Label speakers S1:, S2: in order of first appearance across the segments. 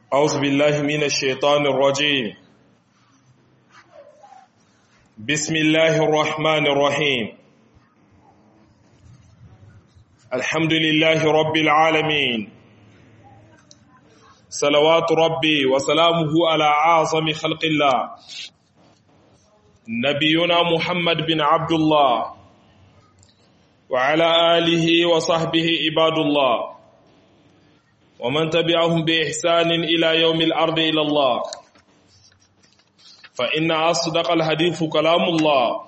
S1: أعوذ بالله من الشيطان الرجيم بسم الله الرحمن الرحيم الحمد لله رب العالمين صلوات ربي وسلامه على أعظم خلق الله نبينا محمد بن عبد الله وعلى آله وصحبه عباد الله ومن تبعهم بإحسان إلى يوم الأرض إلى الله فإن أصدق الحديث كلام الله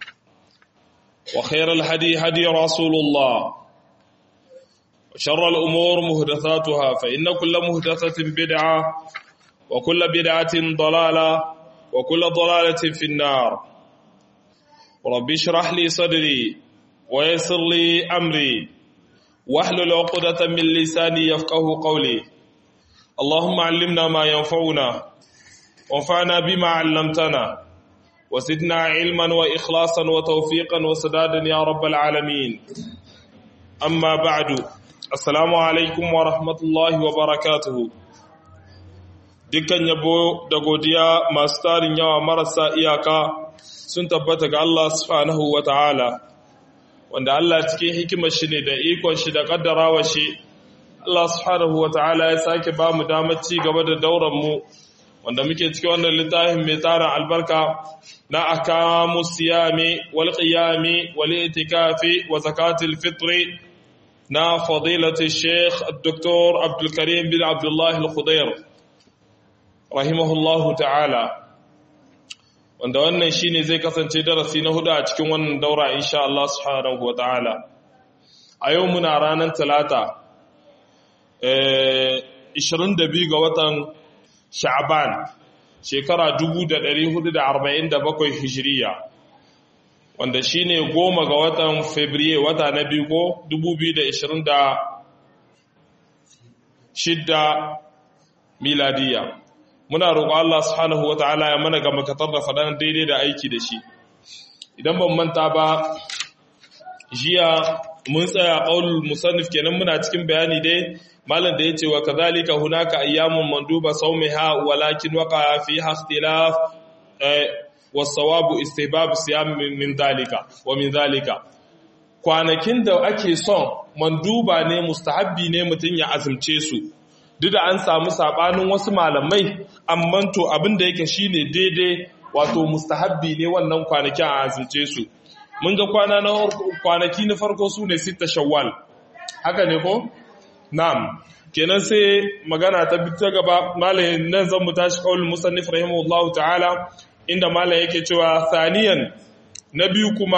S1: وخير الهدي هدي رسول الله وشر الأمور مهدثاتها فإن كل مهدثة بدعة وكل بدعة ضلالة وكل ضلالة في النار رب اشرح لي صدري ويسر لي أمري واحلل عقدة من لساني يفقه قولي اللهم علمنا ما ينفعنا وانفعنا بما علمتنا وزدنا علما وإخلاصا وتوفيقا وسدادا يا رب العالمين أما بعد السلام عليكم ورحمة الله وبركاته dukkan yabo da godiya masu tarin yawa marasa iyaka sun tabbata ga Allah subhanahu wa ta'ala wanda Allah cikin hikimar shi ne da ikon shi da kaddarawa shi Allah subhanahu wa ta'ala ya sake ba mu damar ci gaba da dauran mu wanda muke cikin wannan littafin mai tsarin albarka na akamu siyami wal qiyami wal itikafi wa zakatul fitri na fadilati sheikh dr abdul karim bin abdullah al-khudair rahimahullahu ta'ala wanda wannan shine zai kasance darasi na hudu a cikin wannan daura insha Allah subhanahu wataala a yau muna ranar talata 22 ga watan sha'ban shekara 1447 hijiriya wanda shine goma ga watan fabriye wata na biyu ko 2026 miladiya muna roƙo Allah subhanahu wata'ala ya mana ga makatar da faɗan daidai da aiki da shi idan ban manta ba jiya mun tsaya qaulul musannif kenan muna cikin bayani dai malam da yace wa kadhalika hunaka ayyamun manduba sawmiha walakin waqa fiha ikhtilaf was-sawabu istihbab siyam min dalika wa min dalika kwanakin da ake son manduba ne mustahabbi ne mutun ya azumce su duk da an samu sabanin wasu malamai amma to abin da yake shine daidai wato mustahabbi ne wannan kwanakin a azumce su mun ga kwana na kwanaki na farko su ne sita shawwal haka ne ko na'am kenan sai magana ta bi ta gaba malamin nan zan mu tashi qaulul musannif rahimahullahu ta'ala inda malam yake cewa thaniyan na biyu kuma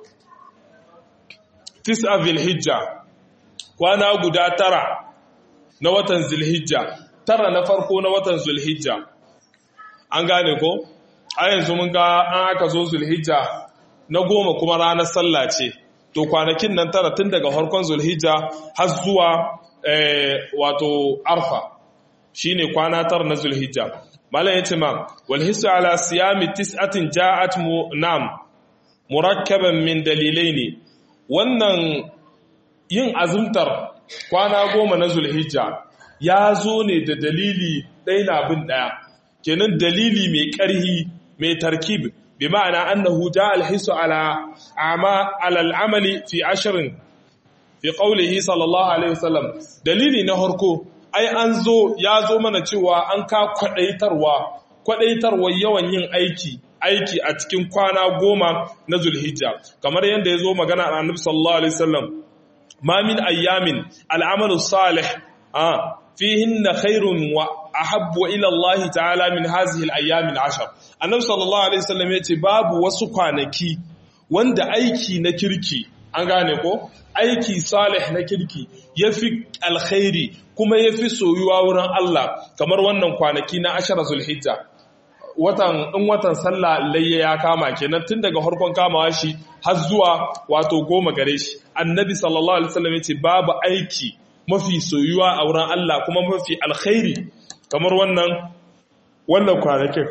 S1: tis'a hijja kwana guda tara na watan zulhijja tara na farko na watan zulhijja an gane ko a yanzu mun ga an aka zo zulhijja na goma kuma ranar sallah ce to kwanakin nan tara tun daga harkon zulhijja har zuwa wato arfa shine kwana tara na zulhijja malam yace ma wal hisu ala siyami tis'atin ja'at mu nam murakkaban min dalilaini wannan yin azumtar kwana goma na zulhijja ya zo ne da dalili ɗaya na bin ɗaya kenan dalili mai ƙarhi mai tarkib bi ma'ana annahu ja alhisu ala ama al'amali fi ashirin fi qawlihi sallallahu alaihi wasallam dalili na harko ai an zo ya zo mana cewa an ka kwadaitarwa kwadaitarwa yawan yin aiki aiki a cikin kwana goma na zulhijja kamar yadda ya zo magana a annabi sallallahu alaihi wasallam ما من أيام العمل الصالح آه فيهن خير وأحب إلى الله تعالى من هذه الأيام العشر النبي صلى الله عليه وسلم يتي باب وسقانكي وند أيكي نكركي an gane ko aiki salih na kirki yafi alkhairi kuma yafi soyuwa wurin Allah kamar wannan kwanaki na ashara zulhijja watan in watan sallah layya ya kama kenan tun daga harkon kamawa shi har zuwa wato goma gare shi annabi sallallahu alaihi wasallam yace babu aiki mafi soyuwa a wurin Allah kuma mafi alkhairi kamar wannan wannan kwanakin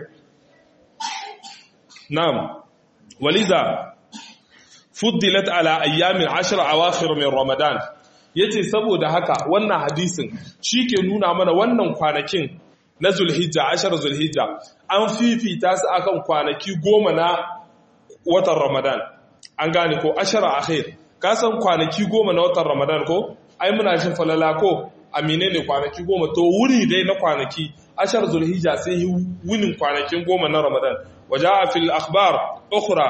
S1: na'am waliza fuddilat ala ayyamin ashir awakhir min ramadan yace saboda haka wannan hadisin shi ke nuna mana wannan kwanakin na zulhijja ashar zulhijja an fifita su akan kwanaki goma na watan ramadan an gane ko ashara akhir ka san kwanaki goma na watan ramadan ko ai muna jin falala ko amine ne kwanaki goma to wuri dai na kwanaki ashar zulhijja sai yi wunin kwanakin goma na ramadan waje a fil akhbar ukhra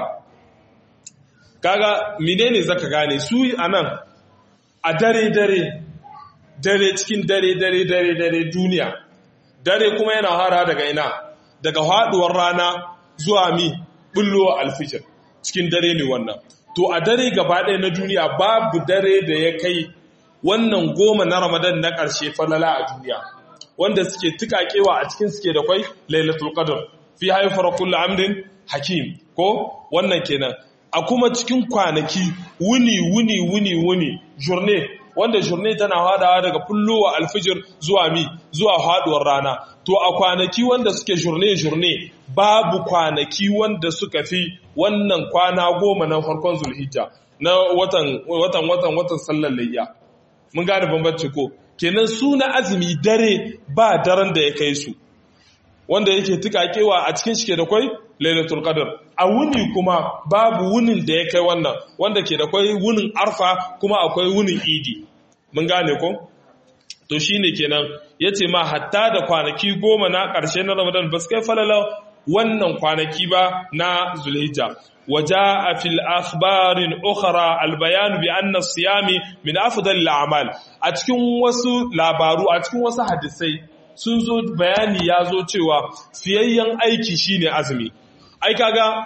S1: kaga menene zaka gane su anan a dare dare dare cikin dare dare dare dare duniya dare kuma yana hara daga ina daga haduwar rana zuwa mi bullo alfijir cikin dare ne wannan to a dare gaba ɗaya na duniya babu dare da ya kai wannan goma na ramadan na ƙarshe falala a duniya wanda suke tukakewa a cikin suke da kwai lailatul qadr fi haifar kullu amrin hakim ko wannan kenan a kuma cikin kwanaki wuni wuni wuni wuni journée wanda journée tana hadawa daga fullowa alfijir zuwa mi zuwa haduwar rana to a kwanaki wanda suke journée journée babu kwanaki wanda suka fi wannan kwana goma na farkon zulhijja na watan watan watan watan sallar layya mun gane bambanci ko kenan su na azumi dare ba daren da ya kai su wanda yake tukakewa a cikin shi ke da kwai lailatul qadr a wuni kuma babu wunin da ya kai wannan wanda ke da kwai wunin arfa kuma akwai wunin idi mun gane ko to shine kenan yace ma hatta da kwanaki goma na ƙarshe na ramadan ba su kai falala wannan kwanaki ba na zulhijja وجاء في الأخبار الأخرى البيان بأن الصيام من أفضل الأعمال أتكون وسو لابارو أتكون وسو حدثي sun zo bayani ya zo cewa fiyayyen aiki shine azumi ai kaga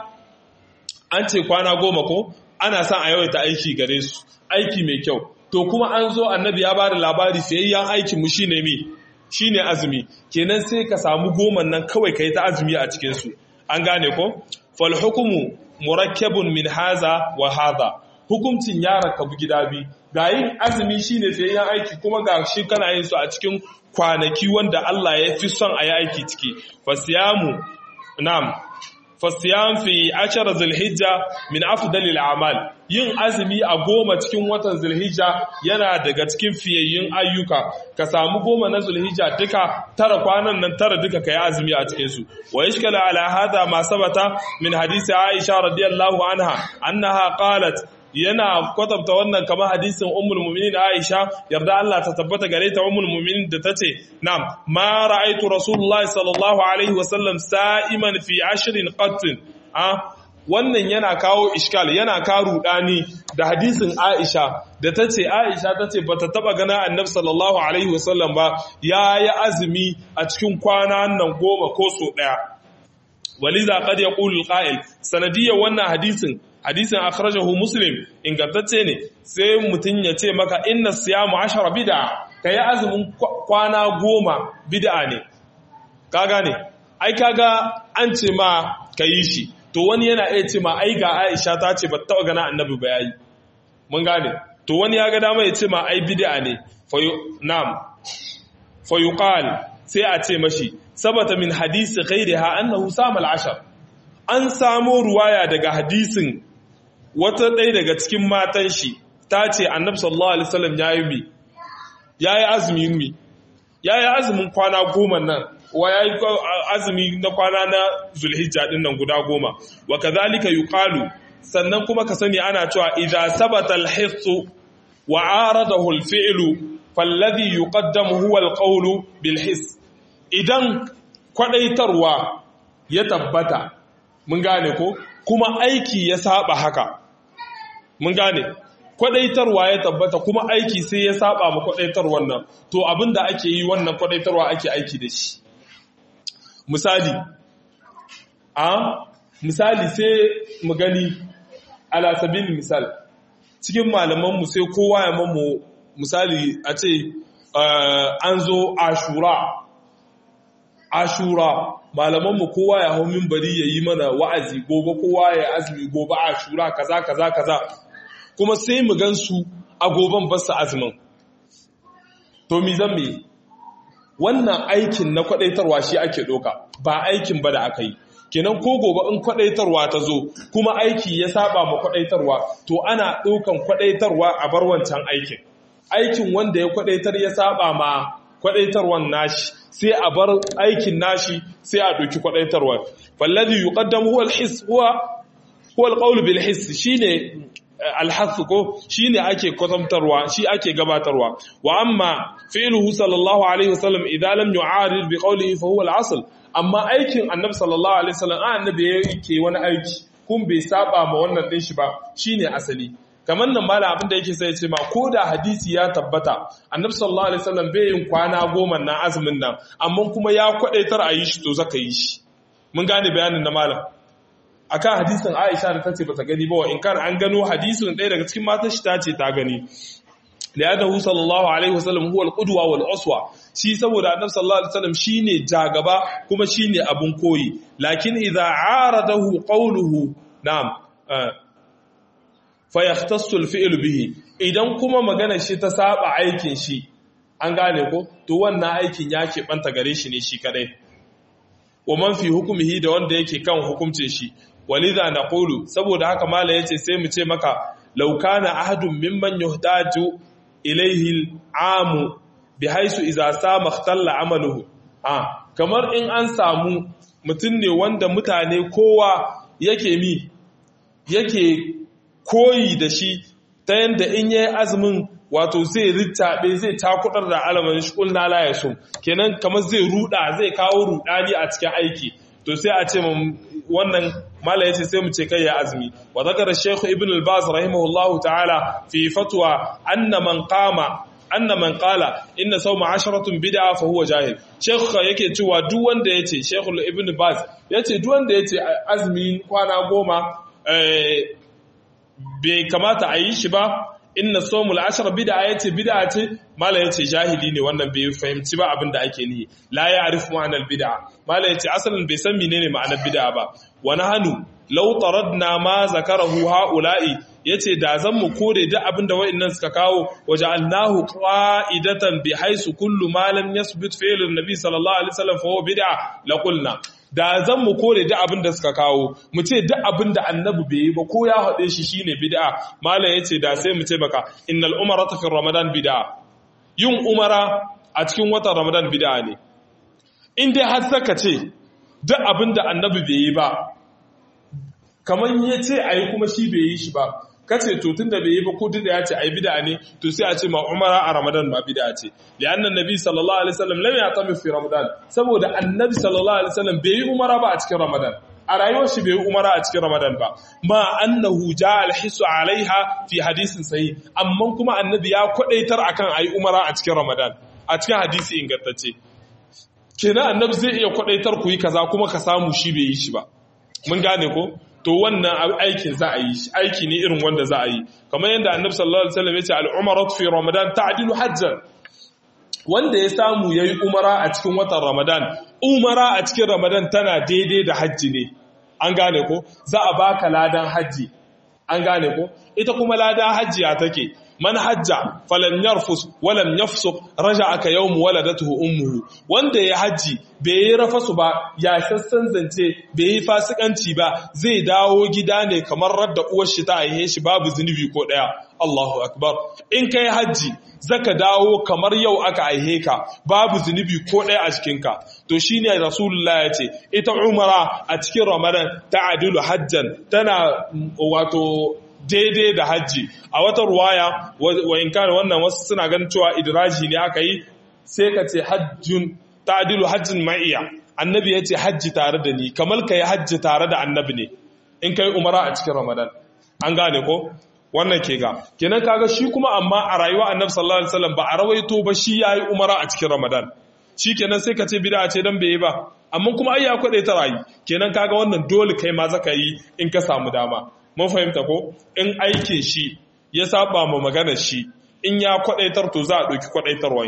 S1: an ce kwana goma ko ana son a yawaita aiki gare su aiki mai kyau to kuma an zo annabi ya bada labari fiyayyen aikin mu shine mi shine azumi kenan sai ka samu goman nan kawai kai ta azumi a cikin su an gane ko fal hukumu murakkabun min haza wa haza hukuncin ya rakabu gida bi ga yin azumi shine fiyayyen aiki kuma ga shi kana yin su a cikin kwanaki wanda Allah ya fi son a yi aiki ciki fasiyamu nam fasiyam fi ashara zulhijja min afdalil a'mal yin azumi a goma cikin watan zulhijja yana daga cikin fiyayyun ayyuka ka samu goma na zulhijja duka tara kwanan nan tara duka kai azumi a cikin su wa yashkala ala hada ma sabata min hadisi aisha radiyallahu anha annaha qalat yana kwatanta wannan kamar hadisin ummul mu'minin Aisha yarda Allah ta tabbata gare ta ummul mu'minin da tace na'am ma ra'aytu rasulullahi sallallahu alaihi wasallam sa'iman fi ashrin qat a wannan yana kawo iskal yana kawo rudani da hadisin Aisha da tace Aisha tace bata taba gana annabi sallallahu alaihi wasallam ba yayi azumi a cikin kwana nan goma ko so daya waliza qad yaqulu alqa'il sanadiyyar wannan hadisin hadisin akhrajahu muslim ingantacce ne sai mutun ya ce maka inna siyamu ashara bid'a kai azumin kwana goma bid'a ne ka gane ai kaga an ce ma kayi shi to wani yana iya ce ma ai ga Aisha ta ce ba ta gana annabi ba yayi mun gane to wani ya ga dama ya ce ma ai bid'a ne fa na'am fa yuqal sai a ce mashi sabata min hadisi ghairiha annahu sama al-ashar an samo ruwaya daga hadisin wata ɗaya daga cikin matan shi ta ce annabi sallallahu alaihi wasallam yayi mi yayi azumin mi yayi azumin kwana goma nan wa yayi azumi na kwana na zulhijja din nan guda goma wa kadhalika yuqalu sannan kuma ka sani ana cewa idza sabata al-hissu wa aradahu al-fi'lu falladhi yuqaddamu huwa al-qawlu bil hiss idan kwadaitarwa ya tabbata mun gane ko kuma aiki ya saba haka mun gane kwadaitarwa ya tabbata kuma aiki sai ya saba ma kwadaitar wannan to abinda ake yi wannan kwadaitarwa ake aiki da shi misali a misali sai mu gani ala sabil misal cikin malamanmu sai kowa ya mamu misali a ce an zo ashura ashura malamanmu kowa ya hau minbari ya yi mana wa'azi gobe kowa ya azumi gobe ashura kaza kaza kaza kuma sai mu gansu a goben basu azumin to mi zan me wannan aikin na kwadaitarwa shi ake doka ba aikin ba da aka yi kenan ko gobe in kwadaitarwa ta zo kuma aiki ya saba ma kwadaitarwa to ana dokan kwadaitarwa a bar wancan aikin aikin wanda ya kwadaitar ya saba ma kwadaitarwan nashi sai a bar aikin nashi sai a doki kwadaitarwan falladhi yuqaddamu huwa al-hiss huwa huwa al-qawl bil hiss shine alhassu ko shi ne ake kwatantarwa shi ake gabatarwa wa amma fi'luhu sallallahu alaihi wasallam idan lam yu'arid bi qawlihi fa huwa al-asl amma aikin annabi sallallahu alaihi wasallam annabi yake wani aiki kun bai saba ma wannan din shi ba shine asali kamar nan mala abin da yake sai ce ma ko da hadisi ya tabbata annabi sallallahu alaihi wasallam bai yin kwana goma na azumin nan amma kuma ya kwadaitar a yi shi to zaka yi shi mun gane bayanin na malam akan hadisin Aisha da tace bata gani ba wa in kan an gano hadisin ɗaya daga cikin matan shi tace ta gani li'annahu sallallahu alaihi wasallam huwa al-qudwa wal uswa shi saboda annabi sallallahu alaihi wasallam shine jagaba kuma shine abun koyi lakin idza aradahu qawluhu na'am fa yahtassu al-fi'l bihi idan kuma magana shi ta saba aikin shi an gane ko to wannan aikin ya banta gare shi ne shi kadai wa man fi hukumihi da wanda yake kan hukuncin shi walidha naqulu saboda haka mala yace sai mu ce maka law kana ahadun mimman yuhtaju ilayhi al'amu bihaisu idza sama ikhtalla amaluhu ah kamar in an samu mutun ne wanda mutane kowa yake mi yake koyi da shi ta yanda in yayi azumin wato zai rittabe zai takudar da alaman shi kulna la yasum kenan kamar zai ruda zai kawo rudani a cikin aiki to sai a ce wannan mala yace sai mu ce kai ya azumi wa zakara shaykh ibn al-baz rahimahullahu ta'ala fi fatwa anna man qama anna man qala inna sawma asharatun bid'a fa huwa jahil shaykh yake cewa duk wanda yace shaykh ibn baz yace duk wanda yace azumi kwana goma bai kamata a yi shi ba inna somul ashar bid'a yace bid'a ce mala yace jahili ne wannan bai fahimci ba abin da ake nihi la ya'rif ma'anar bid'a mala yace asalin bai san menene ma'anar bid'a ba wa nahnu law taradna ma zakarahu haula'i yace da zan mu kore duk abin da wa'annan suka kawo waja'alnahu qa'idatan bi haisu kullu ma lam yasbut fi'lun nabi sallallahu alaihi wasallam fa huwa bid'a la qulna da zan mu kore duk abin da suka kawo mu ce duk abin da annabi bai yi ba ko ya haɗe shi shine bid'a malam yace da sai mu ce baka innal umarata fi ramadan bid'a yin umara a cikin watan ramadan bid'a ne in dai har saka ce duk abin da annabi bai yi ba kamar yace ayi kuma shi bai yi shi ba kace to tunda bai yi ba ko da ya ce ai bid'a ne to sai a ce ma umara a ramadan ba bid'a ce li'anna nabi sallallahu alaihi wasallam lam ya'tami fi ramadan saboda annabi sallallahu alaihi wasallam bai yi umara ba a cikin ramadan a rayuwar shi bai yi umara a cikin ramadan ba ma annahu ja'a al-hisu alaiha fi hadisin sahih amma kuma annabi ya kwadaitar akan ayi umara a cikin ramadan a cikin hadisi ingantacce kenan annabi zai iya kwadaitar ku yi kaza kuma ka samu shi bai yi shi ba mun gane ko to wannan aikin za a yi shi aiki ne irin wanda za a yi kamar yadda annabi sallallahu alaihi wasallam ya ce al-umratu fi ramadan ta'dilu hajjan wanda ya samu yayi umara a cikin watan ramadan umara a cikin ramadan tana daidai da hajji ne an gane ko za a baka ladan hajji an gane ko ita kuma ladan hajji ya take man hajja falan yarfus walam yafsuq raja'aka yawm waladatuhu ummuhu wanda ya haji bai yi rafasu ba ya sassan zance bai yi fasikanci ba zai dawo gida ne kamar radda uwar shi ta aihe shi babu zunubi ko daya Allahu akbar in kai haji zaka dawo kamar yau aka aihe ka babu zunubi ko daya a cikin ka to shine rasulullah ya ce ita umara a cikin ramadan ta'adilu hajjan tana wato daidai da hajji a wata ruwaya wa in kana wannan wasu suna ganin cewa idraji ne aka yi sai ka ce hajjun ta'dilu hajjin ma'iya annabi ya ce hajji tare da ni kamar ka yi hajji tare da annabi ne in kai umara a cikin ramadan an gane ko wannan ke ga kenan kaga shi kuma amma a rayuwa annabi sallallahu alaihi wasallam ba a rawaito ba shi yayi umara a cikin ramadan shi kenan sai ka ce bid'a ce dan bai ba amma kuma ai ya kwade ta rayu kenan kaga wannan dole kai ma zaka yi in ka samu dama mun fahimta ko in aikin shi ya saba ma maganar shi in ya kwadaitar to za a ɗauki kwadaitarwa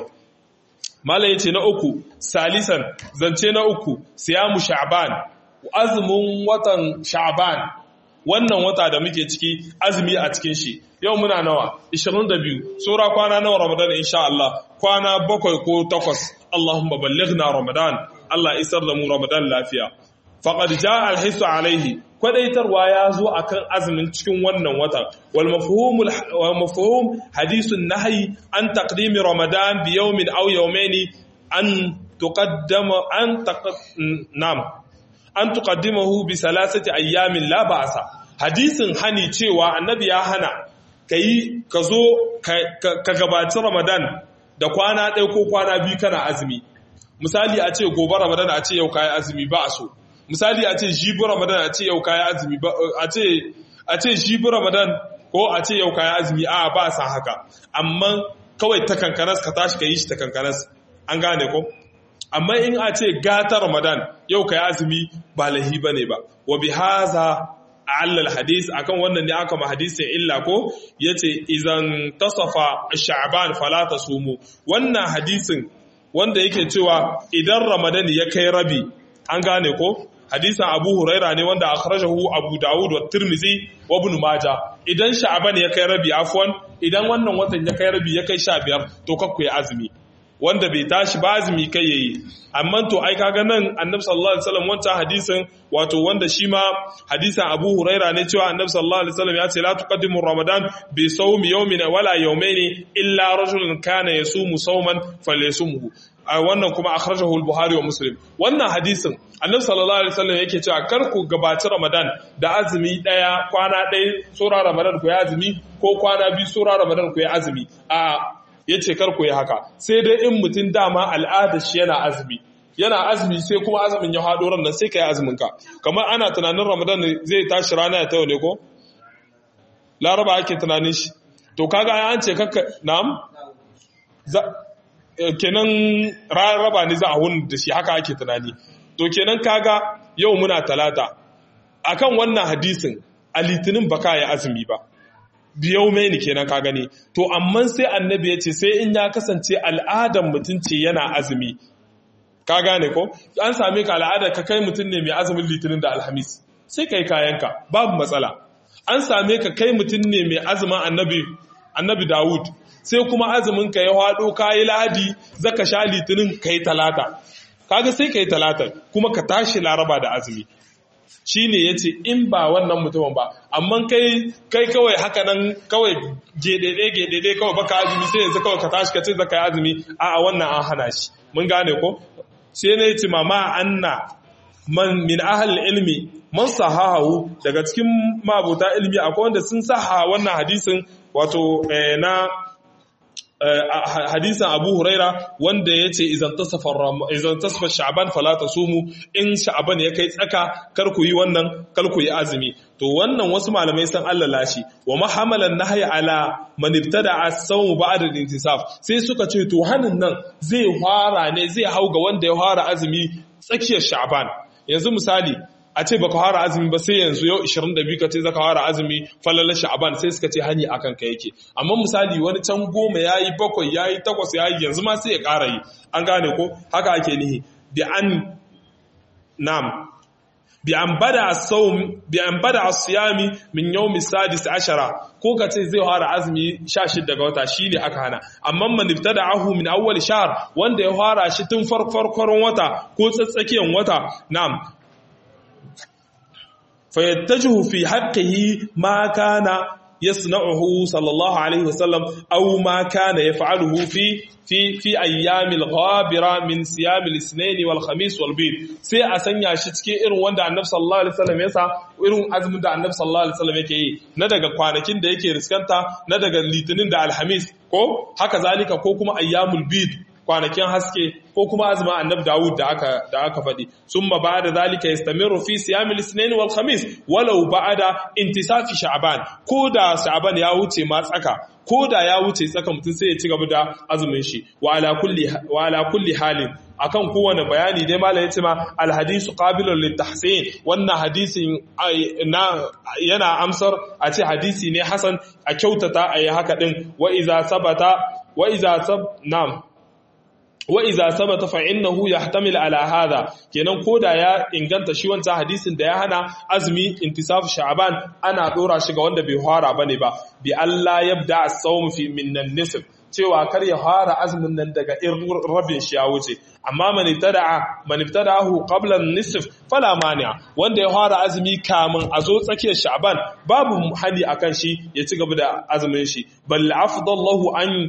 S1: malai yace na uku salisan zance na uku siyamu sha'ban azumin watan sha'ban wannan wata da muke ciki azumi a cikin shi yau muna nawa 22 sura kwana nawa ramadan insha Allah kwana bakwai ko takwas Allahumma ballighna ramadan Allah isar da mu ramadan lafiya faqad jaa al-hisu alaihi kwadaitarwa ya zo akan azumin cikin wannan watan wal mafhumul wa mafhum hadithun nahyi an taqdimi ramadan bi yawmin aw yawmayn an tuqaddama an nam an tuqaddimahu bi salasati ayyamin la ba'sa hadisin hani cewa annabi ya hana kai ka zo ka gabaci ramadan da kwana ɗaya ko kwana biyu kana azumi misali a ce gobe ramadan a ce yau kayi azumi ba a so misali a ce jibi ramadan a ce yau kayi azumi ba a ce a ce jibi ramadan ko a ce yau kayi azumi a ba a san haka amma kawai ta kankanas ka tashi ka yi shi ta kankanas an gane ko amma in a ce gata ramadan yau kayi azumi ba lahi bane ba wa bi haza allal hadis akan wannan ne aka ma hadisin illa ko yace idan tasafa sha'ban fala tasumu wannan hadisin wanda yake cewa idan ramadan ya kai rabi an gane ko hadisin abu huraira ne wanda akhrajahu abu dawud wa tirmizi wa ibn majah idan sha'ban ya kai rabi afwan idan wannan watan ya kai rabi ya kai 15 to kakku ya azumi wanda bai tashi ba azumi kai yayi amma to ai kaga nan annabi sallallahu alaihi wasallam wancan hadisin wato wanda shi ma hadisin Abu Huraira ne cewa annabi sallallahu alaihi wasallam ya ce la tuqaddimu ramadan bi sawmi yawmin wala yawmayn illa rajulun kana yasumu sawman falyasumhu wannan kuma akhrajahu al-Buhari wa Muslim wannan hadisin annabi sallallahu alaihi wasallam yake cewa kar ku gabaci Ramadan da azumi daya kwana daya sura Ramadan ku ya azumi ko kwana biyu sura Ramadan ku ya azumi a ya ce karku yi haka sai dai in mutum dama al'adar shi yana azumi yana azumi sai kuma azumin ya haɗo ran nan sai ka yi azuminka kamar ana tunanin ramadan zai tashi rana ya tayo ne ko laraba ake tunanin shi to kaga an ce kakka na'am kenan rarraba ne za a hun da shi haka ake tunani to kenan kaga yau muna talata akan wannan hadisin a litinin baka ya azumi ba biyau mai ni kenan ka gani to amma sai annabi ya ce sai in ya kasance al'adar mutum ce yana azumi ka gane ko an same ka al'adar ka kai mutum ne mai azumin litinin da alhamis sai kai kayanka babu matsala an same ka kai mutum ne mai azumin annabi annabi dawud sai kuma azumin ka ya hado kayi lahadi zaka sha litinin kai talata kaga sai kai talata kuma ka tashi laraba da azumi shi ne ya ce in ba wannan mutumin ba amma kai kai kawai haka nan kawai gedede gedede kawai baka azumi sai yanzu kawai ka tashi ka ce zaka yi azumi a wannan an hana shi mun gane ko sai na yace mama anna man min ahal ilmi man sahahu daga cikin mabuta ilmi akwai wanda sun saha wannan hadisin wato na hadisin Abu Huraira wanda ya ce izan tasafa sha'ban fala tasumu in sha'ban ya kai tsaka kar ku yi wannan kar ku yi azumi to wannan wasu malamai san Allah lashi wa mahamalan nahyi ala man ibtada as-sawm ba'da al-intisaf sai suka ce to hanin nan zai fara ne zai hau ga wanda ya fara azumi tsakiyar sha'ban yanzu misali a ce baka fara azumi ba sai yanzu yau 22 ka ce zaka fara azumi falalar sha'aban sai suka ce hani akan ka yake amma misali wani can goma yayi bakwai yayi takwas yayi yanzu ma sai ya ƙara yi an gane ko haka ake nihi bi an nam bi an bada as-sawm bi an bada as-siyami min yawm as-sadis ashara ko ka ce zai fara azumi 16 daga wata shine aka hana amma man ibtada'ahu min awwal shahr wanda ya fara shi tun farkon wata ko tsatsakiyan wata nam فيتجه في حقه ما كان يصنعه صلى الله عليه وسلم أو ما كان يفعله في في في أيام الغابرة من صيام الاثنين والخميس والبيض sai a sanya shi cikin irin wanda Annabi sallallahu alaihi wasallam ya sa irin azumin da Annabi sallallahu alaihi wasallam yake yi na daga kwanakin da yake riskanta na daga litinin da alhamis ko haka zalika ko kuma ayyamul bid kwanakin haske ko kuma azumin annabi Dawud da aka da aka faɗi summa ba'da zalika yastamiru fi siyam al-ithnain wal khamis walau ba'da intisafi sha'ban ko da sha'ban ya wuce ma tsaka ko da ya wuce tsaka mutum sai ya ci gaba da azumin shi wa ala kulli wa ala kulli halin akan kowane bayani dai malam yace ma al hadisu qabilun lit tahsin wannan hadisin na yana amsar a ce hadisi ne hasan a kyautata a yi haka din wa iza sabata wa iza sab nam wa iza sabata fa innahu yahtamil ala hadha kenan koda ya inganta shi wancan hadisin da ya hana azumi intisaf sha'ban ana dora shi ga wanda bai fara bane ba bi Allah yabda as-sawm fi min an-nisf cewa kar ya fara azumin nan daga rabin shi ya wuce amma man ibtada'a man ibtada'ahu qabla an-nisf fala mani'a wanda ya fara azumi kamun a zo tsakiyar sha'ban babu hani akan shi ya ci gaba da azumin shi bal afdallahu an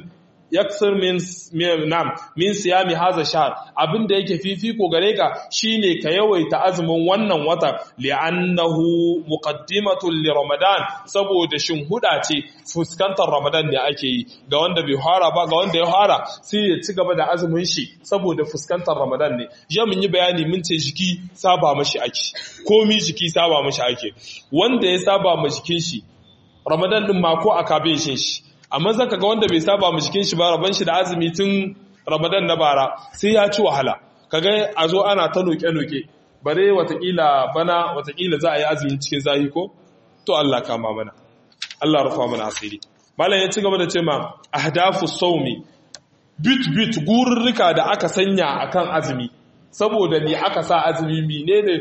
S1: yaksir min nam min siyami hadha shahr abinda yake fifiko gare ka shine ka yawaita azumin wannan wata li'annahu muqaddimatun li ramadan saboda shinhuda ce fuskantar ramadan ne ake yi ga wanda bai fara ba ga wanda ya fara sai ya ci gaba da azumin shi saboda fuskantar ramadan ne ya mun yi bayani mun ce jiki saba mashi ake komi jiki saba mashi ake wanda ya saba ma jikin shi ramadan din ma ko aka bai shin shi amma zaka ga wanda bai saba ma jikin shi ba raban shi da azumi tun ramadan na bara sai ya ci wahala kaga a zo ana ta noke-noke bare watakila bana watakila za a yi azumin cikin zahi ko to Allah kama mana Allah rufa mana asiri malam ya ci gaba da ce ma ahdafu sawmi bit bit gururruka da aka sanya akan azumi saboda ni aka sa azumi menene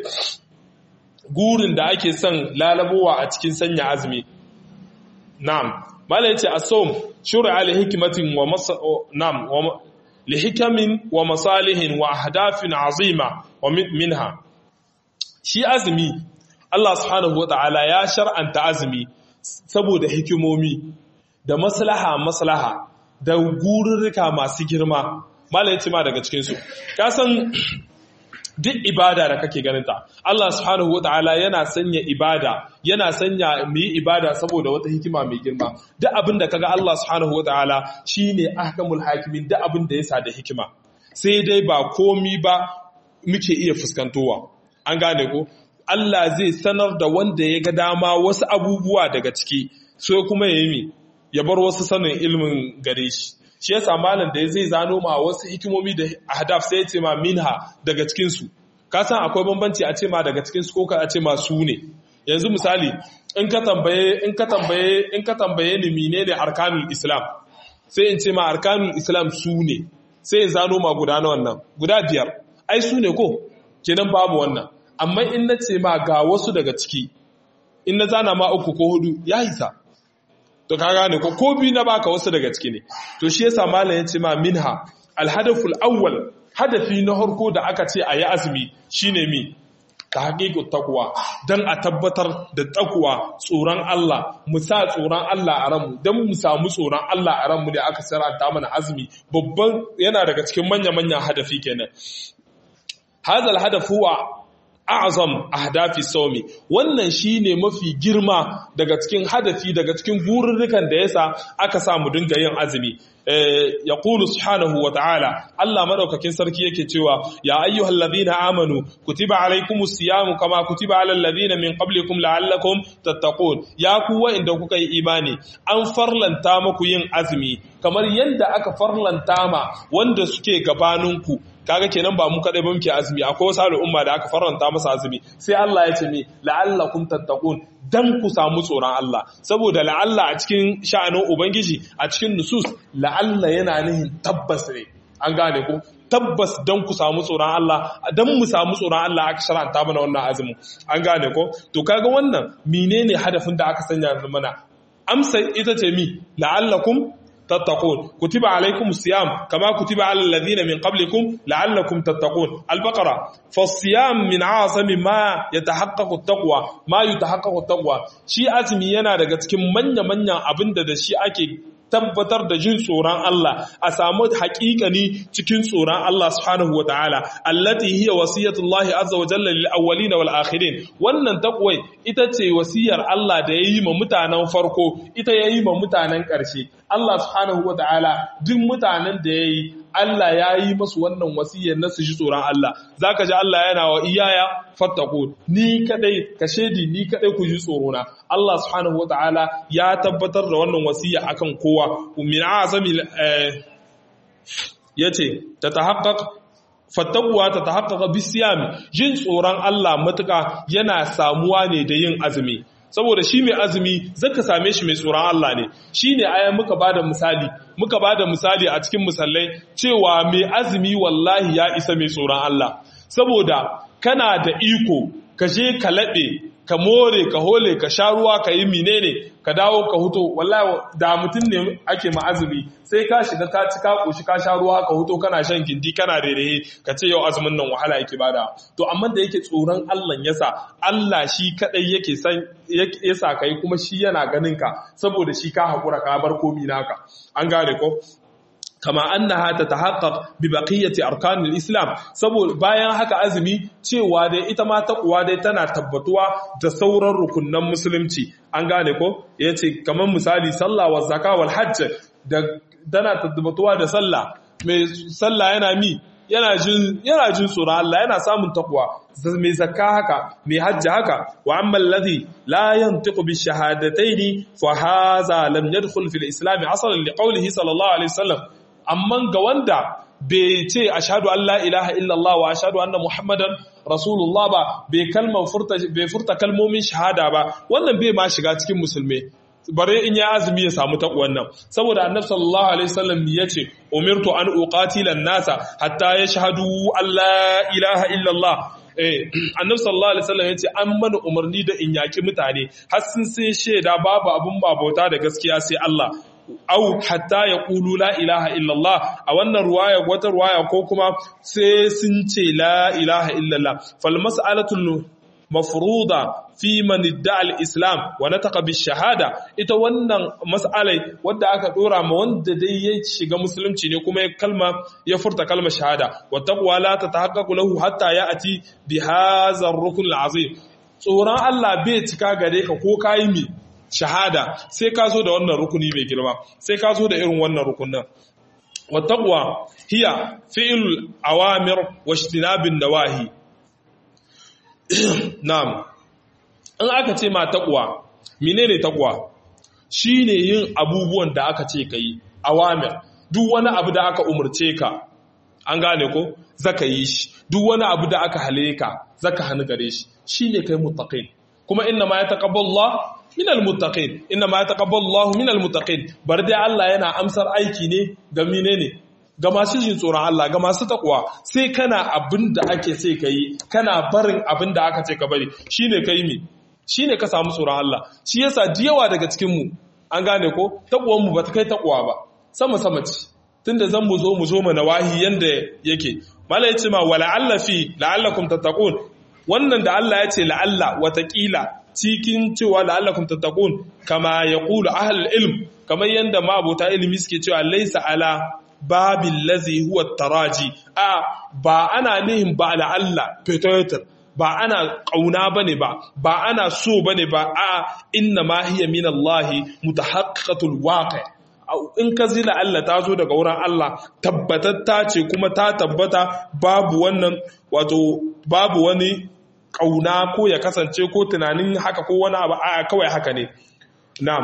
S1: gurin da ake son lalabowa a cikin sanya azumi na'am malam yace as-sawm shur'a li hikmatin wa na'am wa li hikamin wa masalihin wa ahdafin azima wa minha shi azumi Allah subhanahu wata'ala ya shar'anta azumi saboda hikimomi da maslaha maslaha da gururruka masu girma malam yace ma daga cikin su ka san duk ibada da kake ganinta Allah subhanahu wata'ala yana sanya ibada yana sanya mu yi ibada saboda wata hikima mai girma duk abin da kaga Allah subhanahu wata'ala shine ahkamul hakimin duk abin da yasa da hikima sai dai ba komi ba muke iya fuskantowa an gane ko Allah zai sanar da wanda ya ga dama wasu abubuwa daga ciki sai kuma ya yi ya bar wasu sanin ilmin gare shi shi yasa malam da zai zano ma wasu hikimomi da ahdaf sai ya ce ma minha daga cikin su ka san akwai bambanci a ce ma daga cikin su ko ka ce ma su ne yanzu misali in ka tambaye in ka tambaye in ka tambaye ni menene arkanul islam sai in ce ma arkanul islam su ne sai in zano ma guda na wannan guda biyar ai su ne ko kenan babu wannan amma in na ce ma ga wasu daga ciki in na zana ma uku ko hudu ya isa to ka gane ko ko biyu na baka wasu daga ciki ne to shi yasa malam ya ce ma minha alhadaful awwal hadafi na harko da aka ce a yi azumi shine mi ta haƙiƙu takwa don a tabbatar da takwa tsoron Allah mu sa tsoron Allah a ranmu don mu samu tsoron Allah a ranmu da aka sarata mana azumi babban yana daga cikin manya-manyan hadafi kenan hazal hadaf huwa a'zam ahdafi sawmi wannan shine mafi girma daga cikin hadafi daga cikin gururrukan da yasa aka sa mu dinga yin azumi ya qulu subhanahu wa ta'ala Allah madaukakin sarki yake cewa ya ayyuhal ladina amanu kutiba alaykumus siyamu kama kutiba alal ladina min qablikum la'allakum tattaqun ya ku wa'inda kuka yi imani an farlanta muku yin azumi kamar yadda aka farlanta ma wanda suke gabaninku kaga kenan ba mu kadai ba muke azumi akwai wasu al'umma da aka faranta masa azumi sai Allah ya ce mi la'allakum tattaqun dan ku samu tsoron Allah saboda la'alla a cikin sha'anin ubangiji a cikin nusus la'alla yana nihin tabbas ne an gane ko tabbas dan ku samu tsoron Allah dan mu samu tsoron Allah aka sharanta mana wannan azumin an gane ko to kaga wannan menene hadafin da aka sanya mana amsa ita ce mi la'allakum تتقون كتب عليكم الصيام كما كتب على الذين من قبلكم لعلكم تتقون البقرة فالصيام من عاصم ما يتحقق التقوى ما يتحقق التقوى شي azumi yana daga cikin manya-manyan abinda da shi ake tabbatar da jin tsoron Allah a samu haƙiƙani cikin tsoron Allah subhanahu wa ta'ala allati hiya wasiyatullahi azza wa jalla lil awwalin wal akhirin wannan takwai ita ce wasiyar Allah da yayi ma mutanen farko ita yayi ma mutanen ƙarshe Allah subhanahu wa ta'ala duk mutanen da yayi Allah ya yi masu wannan wasiyar na su ji tsoron Allah za ka ji Allah yana wa iyaya fattako ni kadai ka shaidi ni kadai ku ji tsorona Allah subhanahu wata'ala ya tabbatar da wannan wasiya akan kowa min azami yace ta tahaqqaq fattakuwa ta tahaqqaqa bisiyami jin tsoron Allah matuka yana samuwa ne da yin azumi saboda shi mai azumi zaka same shi mai tsoron Allah ne shi ne ayan muka bada misali muka bada misali a cikin misalai cewa mai azumi wallahi ya isa mai tsoron Allah saboda kana da iko ka je ka laɓe ka more ka hole ka sha ruwa ka yi menene ka dawo ka huto wallahi da mutum ne ake ma azumi sai ka shiga ka ci ka koshi ka sha ruwa ka huto kana shan gindi kana rerehe ka ce yau azumin nan wahala yake bada to amma da yake tsoron Allah yasa Allah shi kadai yake san yasa kai kuma shi yana ganin ka saboda shi ka hakura ka bar komi naka an gane ko kama annaha tatahaqqaq bi baqiyati arkanil islam saboda bayan haka azumi cewa dai ita ma taqwa dai tana tabbatuwa da sauran rukunnan musulunci an gane ko yace kaman misali sallah wa zakka wal hajj da tana tabbatuwa da sallah mai sallah yana mi yana jin yana jin tsoron Allah yana samun takwa mai zakka haka mai hajji haka wa amma alladhi la yantiqu bi shahadataini fa hadha lam yadkhul fil islam asalan li qawlihi sallallahu alaihi wasallam amma ga wanda bai ce ashhadu an la ilaha illallah wa ashhadu anna muhammadan rasulullah ba bai kalmar furta bai furta kalmomin shahada ba wannan bai ma shiga cikin musulmai bare in ya azumi ya samu takwan nan saboda annabi sallallahu alaihi wasallam yace umirtu an uqatila nasa hatta yashhadu an la ilaha illallah eh annabi sallallahu alaihi wasallam yace an mana umarni da in yaki mutane har sun sai sheda babu abun babauta da gaskiya sai Allah au hatta ya ƙulu la ilaha illallah a wannan ruwaya wata ruwaya ko kuma sai sun ce la ilaha illallah fal mas'alatul mafruda fi man idda'a al-islam wa nataqa bi shahada ita wannan mas'alai wadda aka dora ma wanda dai ya shiga musulunci ne kuma ya kalma ya furta kalmar shahada wa taqwa la tatahaqqaqu lahu hatta ya'ti bi hadha ar-rukn al-azim tsoron Allah bai cika gare ka ko kai mi shahada sai ka zo da wannan rukuni mai girma sai ka zo da irin wannan rukunin wa taqwa hiya fi'l awamir wa ijtinabin nawahi na'am in aka ce ma taqwa menene taqwa shine yin abubuwan da aka ce kai awamir duk wani abu da aka umurce ka an gane ko zaka yi shi duk wani abu da aka hale ka zaka hannu gare shi shine kai muttaqin kuma inna ma yataqabbalu Allah minal muttaqin inna ma yataqabbalu Allahu minal muttaqin bar dai Allah yana amsar aiki ne ga menene ga masu jin tsoron Allah ga masu takwa sai kana abin da ake sai kai kana barin abin da aka ce ka bari shine kai mi shine ka samu tsoron Allah shi yasa diyawa daga cikin mu an gane ko takwan mu bata kai takwa ba sama sama ce tunda zan mu zo mu zo mana wahi yanda yake mala yace ma wala alla fi la'allakum tattaqun wannan da Allah ya ce la'alla watakila cikin cewa la'allakum tattaqun kama yaqulu ahlul ilm kamar yanda mabota ilimi suke cewa laysa ala babil ladhi huwa taraji a ba ana nihin ba la'alla peter ba ana kauna bane ba ba ana so bane ba a inna ma hiya min Allah mutahaqqiqatul waqi' in ka zila Allah ta zo daga wurin Allah tabbatatta ce kuma ta tabbata babu wannan wato babu wani kauna ko ya kasance ko tunanin haka ko wani abu a kawai haka ne na'am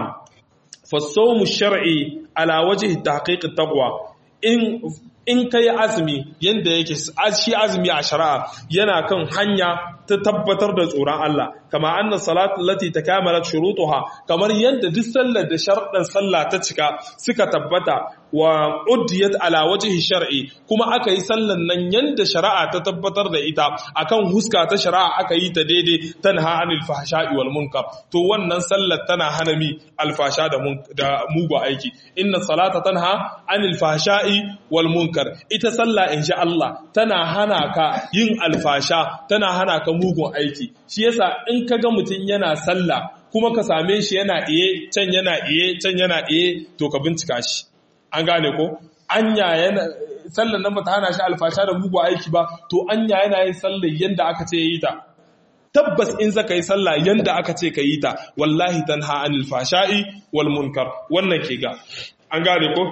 S1: fasawmu shar'i ala wajhi tahqiq taqwa in in kai azumi yanda yake shi azumi a shari'a yana kan hanya ta tabbatar da tsoron Allah kama anna salatu lati takamalat shurutuha kamar yanda duk sallar da sharɗan sallah ta cika suka tabbata wa uddiyat ala wajhi shar'i kuma aka yi sallan nan yanda shari'a ta tabbatar da ita akan huska ta shari'a aka yi ta daidai tanha anil fahsha'i wal munkar to wannan sallar tana hana mi alfasha da da mugu aiki inna salata tanha anil fahsha'i wal munkar ita sallah insha Allah tana hana ka yin alfasha tana hana ka mugun aiki shi yasa in ka ga mutum yana sallah kuma ka same shi yana iye can yana iye can yana iye to ka bincika shi an gane ko anya yana sallar nan bata hana shi alfasha da mugun aiki ba to anya yana yin sallar yanda aka ce yi ta tabbas in zaka yi sallah yanda aka ce ka yi ta wallahi tanha anil fashai wal munkar wannan ke ga an gane ko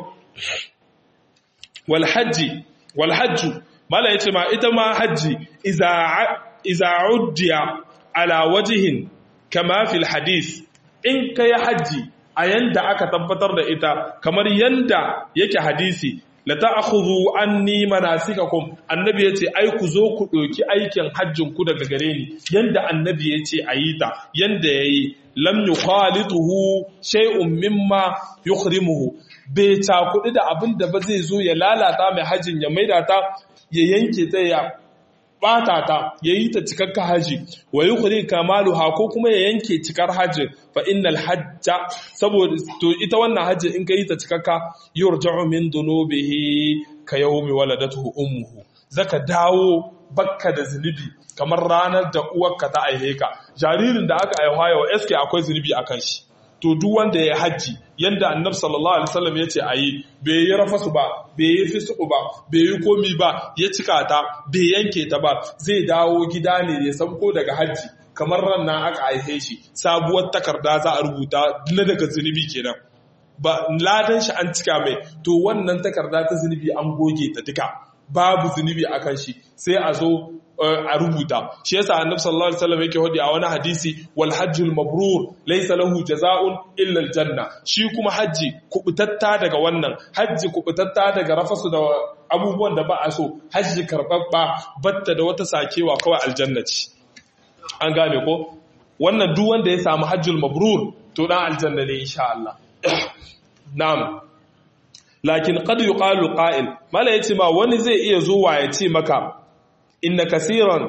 S1: wal hajji wal hajju mala yace ma ita ma hajji iza iza uddiya ala wajhin kama fil hadith in kai hajji a yanda aka tabbatar da ita kamar yanda yake hadisi la ta'khudhu anni manasikakum annabi yace ai ku zo ku doki aikin hajjin ku daga gare ni yanda annabi yace ayi ta yanda yayi lam yukhalituhu shay'un mimma yukhrimuhu bai takudi da abin da ba zai zo ya lalata mai hajjin ya maida ta ya yanke ta ya bata ta ya yi ta cikakka haji wa yi kuri kamaluha ko kuma ya yanke cikar hajji fa innal hajja saboda to ita wannan hajji in ka yi ta cikakka yurja'u min dunubihi ka yawmi waladatuhu ummuhu zaka dawo bakka da zunubi kamar ranar da uwarka ta aihe ka jaririn da aka aiwa yau eske akwai zunubi akan shi to duk wanda ya hajji yanda annabi sallallahu alaihi wasallam yace ayi bai yi rafasu ba bai yi fisu ba bai yi komi ba ya cika ta bai yanke ta ba zai dawo gida ne ya sauko daga hajji kamar ran nan aka haife shi sabuwar takarda za a rubuta na daga zunubi kenan ba ladan shi an cika mai to wannan takarda ta zunubi an goge ta duka babu zunubi akan shi sai a zo a rubuta shi yasa annabi sallallahu alaihi wasallam yake hodi a wani hadisi wal hajjul mabrur laysa lahu jazaa'un illa al janna shi kuma haji kubutatta daga wannan haji kubutatta daga rafasu da abubuwan da ba a so haji karbabba batta da wata sakewa kawai aljanna ce an gane ko wannan duk wanda ya samu hajjul mabrur to dan aljanna ne insha Allah na'am lakin qad yuqalu qa'il mala yace ma wani zai iya zuwa ya ce maka inna kasiran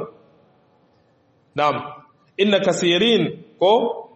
S1: na'am inna kasirin ko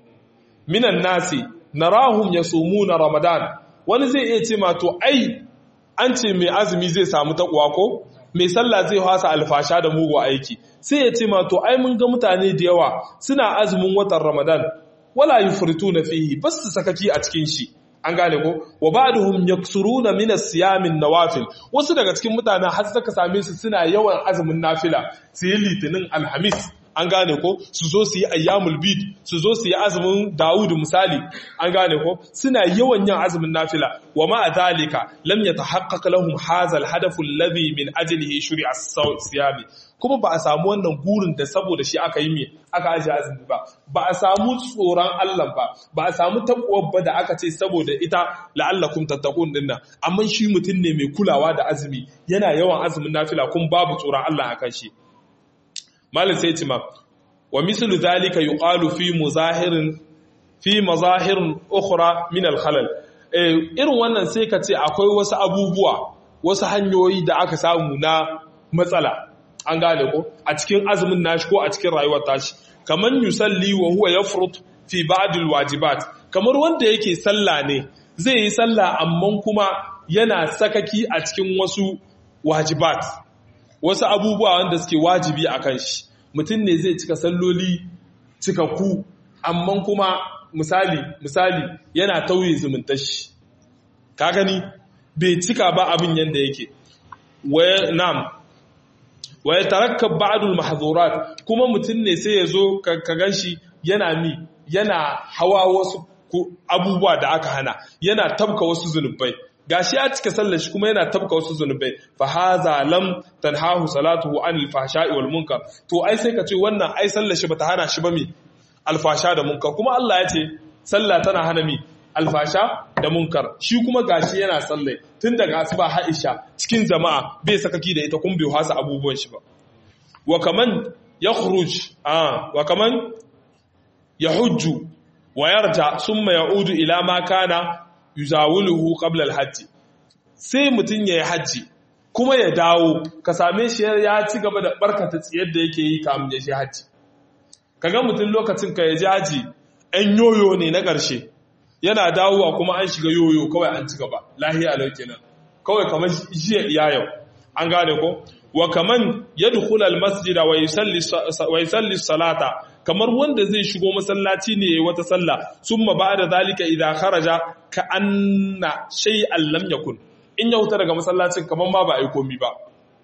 S1: minan nasi narahum yasumuna ramadan wani zai iya ce ma to ai an ce mai azumi zai samu takwa ko mai sallah zai hasa alfasha da mugu aiki sai ya ce ma to ai mun ga mutane da yawa suna azumin watan ramadan wala yufrituna fihi bas su sakaki a cikin shi an gane ko wa ba'duhum yaksuruna min as-siyamin nawafil wasu daga cikin mutanen har saka same su suna yawan azumin nafila su yi litinin alhamis an gane ko su zo su yi ayyamul bid su zo su yi azumin Dawud misali an gane ko suna yawan yin azumin nafila wa ma zalika lam yatahaqqaq lahum hadha al-hadaf alladhi min ajlihi shuri'a as-siyami kuma ba a samu wannan gurin da saboda shi aka yi me aka aje azumi ba ba a samu tsoron Allah ba ba a samu takwar ba da aka ce saboda ita la'allakum tattaqun dinnan amma shi mutum ne mai kulawa da azumi yana yawan azumin nafila kun babu tsoron Allah akan shi malin sai cima wa mislu zalika yuqalu fi muzahirin fi mazahirin ukhra min al-khalal irin wannan sai ka ce akwai wasu abubuwa wasu hanyoyi da aka samu na matsala an gane ko a cikin azumin nashi ko a cikin rayuwar tashi kamar yusalli wa huwa yafrut fi ba'd al-wajibat kamar wanda yake sallah ne zai yi sallah amma kuma yana sakaki a cikin wasu wajibat wasu abubuwa wanda suke wajibi a kan shi mutum ne zai cika salloli cikakku amma kuma misali misali yana tauye zumuntar shi ka gani bai cika ba abin yadda yake waya nam waya tarakkab ba'dul mahzurat kuma mutum ne sai ya zo ka ganshi yana mi yana hawa wasu abubuwa da aka hana yana tabka wasu zunubai gashi ya cika sallar shi kuma yana tabka wasu zunubai fa haza lam tanhahu salatuhu anil fahsha'i wal munkar to ai sai ka ce wannan ai sallar shi bata hana shi ba mi alfasha da munkar kuma Allah ya ce sallah tana hana mi alfasha da munkar shi kuma gashi yana sallai tun daga asuba Aisha cikin jama'a bai sakaki da ita kun bai hasa abubuwan shi ba wa kaman yakhruj ah wa kaman yahujju wa yarja summa ya'udu ila ma kana yuzawuluhu qabla al-hajj sai mutun yayi haji kuma ya dawo ka same shi ya ci gaba da barkata tsiyar da yake yi kamun ya shi haji kaga mutun lokacin ka ya ji haji ɗan yoyo ne na ƙarshe yana dawowa kuma an shiga yoyo kawai an ci gaba lahiya lau kenan kawai kamar jiya iya yau an gane ko wa kaman yadkhul al-masjida wa yusalli wa yusalli salata kamar wanda zai shigo masallaci ne yayi wata sallah summa ba'da zalika idza kharaja ka anna shay'an lam yakun in ya huta daga masallacin kamar ma ba a yi komi ba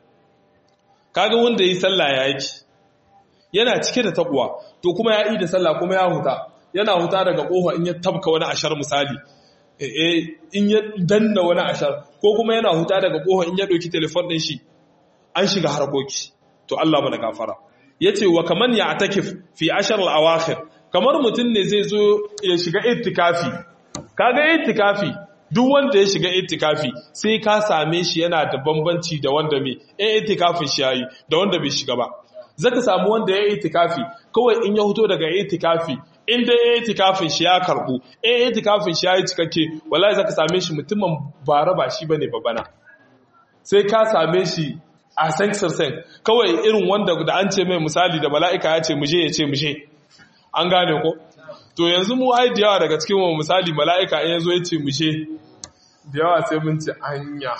S1: kaga wanda yi sallah ya yake yana cike da takwa to kuma ya yi da sallah kuma ya huta yana huta daga kofa in ya tabka wani ashar misali in ya danna wani ashar ko kuma yana huta daga kofa in ya ɗauki telefon ɗin shi an shiga harkoki to Allah mana gafara yace wa kaman ya atakif fi ashar al-awakhir kamar mutum ne zai zo ya shiga itikafi kaga itikafi duk wanda ya shiga itikafi sai ka same shi yana da bambanci da wanda mai eh itikafin shi yayi da wanda bai shiga ba zaka samu wanda ya itikafi kawai in ya fito daga itikafi in dai ya itikafin shi ya karbu eh itikafin shi yayi cikakke wallahi zaka same shi mutumin bara ba shi bane babana sai ka same shi a sen kawai irin wanda da an ce mai misali da mala'ika ya ce muje ya ce muje an gane ko to yanzu mu ai da yawa daga cikin mu misali mala'ika in yazo ya ce muje da yawa sai mun ci anya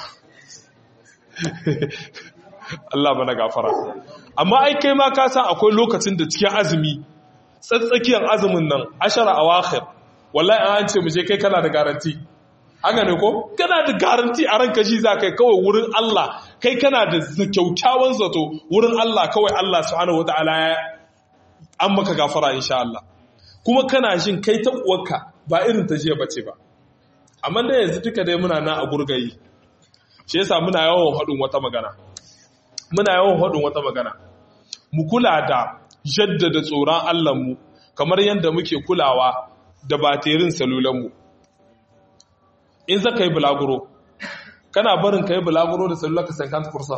S1: Allah bana gafara amma ai kai ma ka san akwai lokacin da cikin azumi tsatsakiyar azumin nan ashara awakhir wallahi an ce mu je kai kana da garanti haka ne ko kana da garanti a ranka shi za kai kawai wurin Allah kai kana da kyaukyawan zato wurin Allah kawai Allah subhanahu wataala ya an maka gafara insha Allah kuma kana shin kai ta uwarka ba irin ta jiya bace ba amma da yanzu duka dai muna na a gurgayi shi yasa muna yawan haɗin wata magana muna yawan haɗin wata magana mu kula da jaddada tsoron Allah mu kamar yadda muke kulawa da baterin salulanmu in za ka yi bulaguro kana barin ka yi bulaguro da salula ka sankanta kursa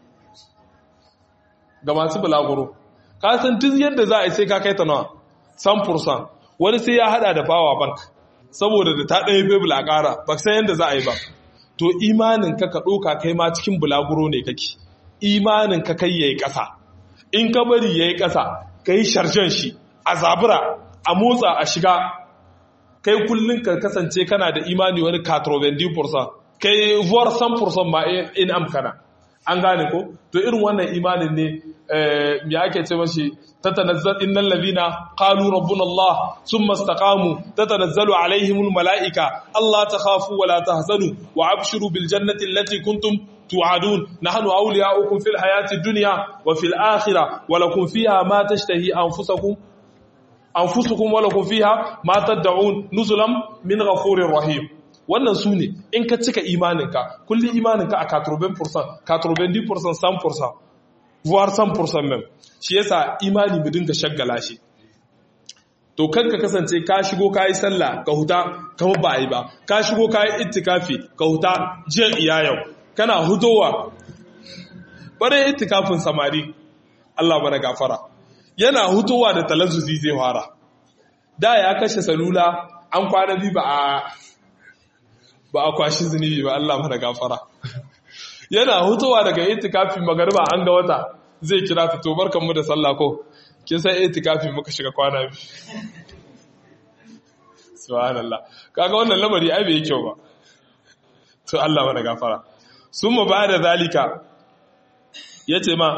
S1: ga masu bulaguro ka san tun yadda za a yi sai ka kai ta nawa san fursan wani sai ya hada da power bank saboda da ta ɗaya bebul a ƙara ba san yadda za a yi ba to imanin ka ka ɗoka kai ma cikin bulaguro ne kake imanin ka kai ya yi ƙasa in ka bari ya yi ƙasa ka yi sharjan shi a zabura a motsa a shiga kai kullum ka kasance kana da imani wani 90% kai vuwar 100% ma in amkana an gane ko to irin wannan imanin ne me ake ce mashi tatanazzal innal ladina qalu rabbuna allah thumma istaqamu tatanazzalu alaihimul malaika allah takhafu wa la tahzanu wa abshiru bil jannati allati kuntum tu'adun nahnu awliya'ukum fil hayati dunya wa fil akhirah wa lakum fiha ma tashtahi anfusakum anfusukum wa lakum fiha ma tad'un nuzulan min ghafurir rahim wannan su ne in ka cika imaninka kulli imaninka a 80% 90% 100% voire 100% même shi yasa imani mu dinga shaggala shi to kan ka kasance ka shigo ka yi sallah ka huta kama ba yi ba ka shigo ka yi ittikafi ka huta jiya iya yau kana hudowa bare ittikafin samari Allah bana gafara yana hutowa da talazzuzi zai fara da ya kashe salula an kwana bi ba a ba a kwashi zunubi ba Allah mana gafara yana hutowa daga itikafi magariba an ga wata zai kira ta to barkanmu da sallah ko kin san itikafi muka shiga kwana bi subhanallah kaga wannan lamari ai bai kyau ba to Allah mana gafara summa ba'da zalika yace ma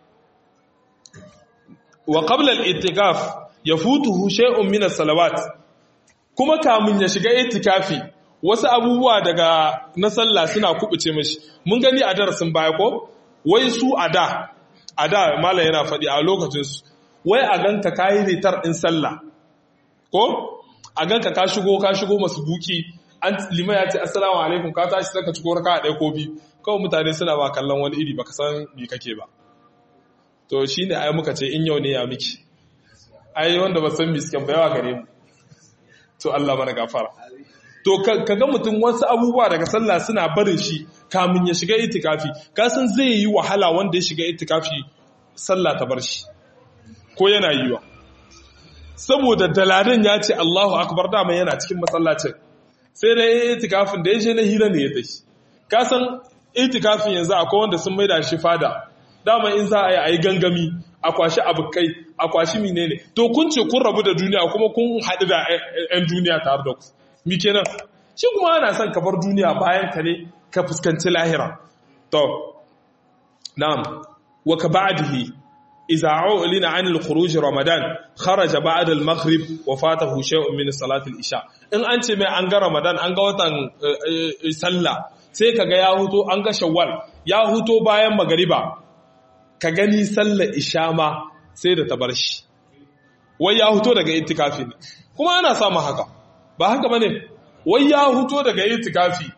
S1: wa qabla al-ittikaf yafutuhu shay'un min as-salawat kuma kamun ya shiga itikafi wasu abubuwa daga na sallah suna kubuce mashi mun gani a darasin baya ko wai su a da a da malam yana faɗi a lokacinsu wai a ganka kayi ritar ɗin sallah ko a ganka ka shigo ka shigo masu buki an lima ya ce assalamu alaikum ka tashi saka ciko raka a ɗaya ko biyu kawai mutane suna ba kallon wani iri baka san me kake ba to shine ai muka ce in yau ne ya miki ai wanda ba san me suke bayawa gare mu to Allah mana gafara to ka ga mutum wasu abubuwa daga sallah suna barin shi kamun ya shiga itikafi kasan zai yi wahala wanda ya shiga itikafi sallah ta bar shi ko yana yiwa saboda daladan ya ce Allahu akbar dama yana cikin masallacin sai da itikafin da ya je na hira ne ya tashi kasan itikafin yanzu akwai wanda sun maida shi fada dama in za a yi a yi gangami a kwashi abokai a kwashi menene to kun ce kun rabu da duniya kuma kun haɗu da 'yan duniya tare da ku mi kenan shi kuma ana son ka bar duniya bayan ka ne ka fuskanci lahira to na'am wa ka ba'dihi idza u'lina 'an al-khuruj ramadan kharaja ba'da al-maghrib wa fatahu shay'un min salati al-isha in an ce mai an ga ramadan an ga watan sallah sai kaga ya huto an ga shawwal ya huto bayan magariba ka gani sallar isha ma sai da ta bar shi wai ya huto daga itikafi ne kuma ana samun haka ba haka bane wai ya huto daga itikafi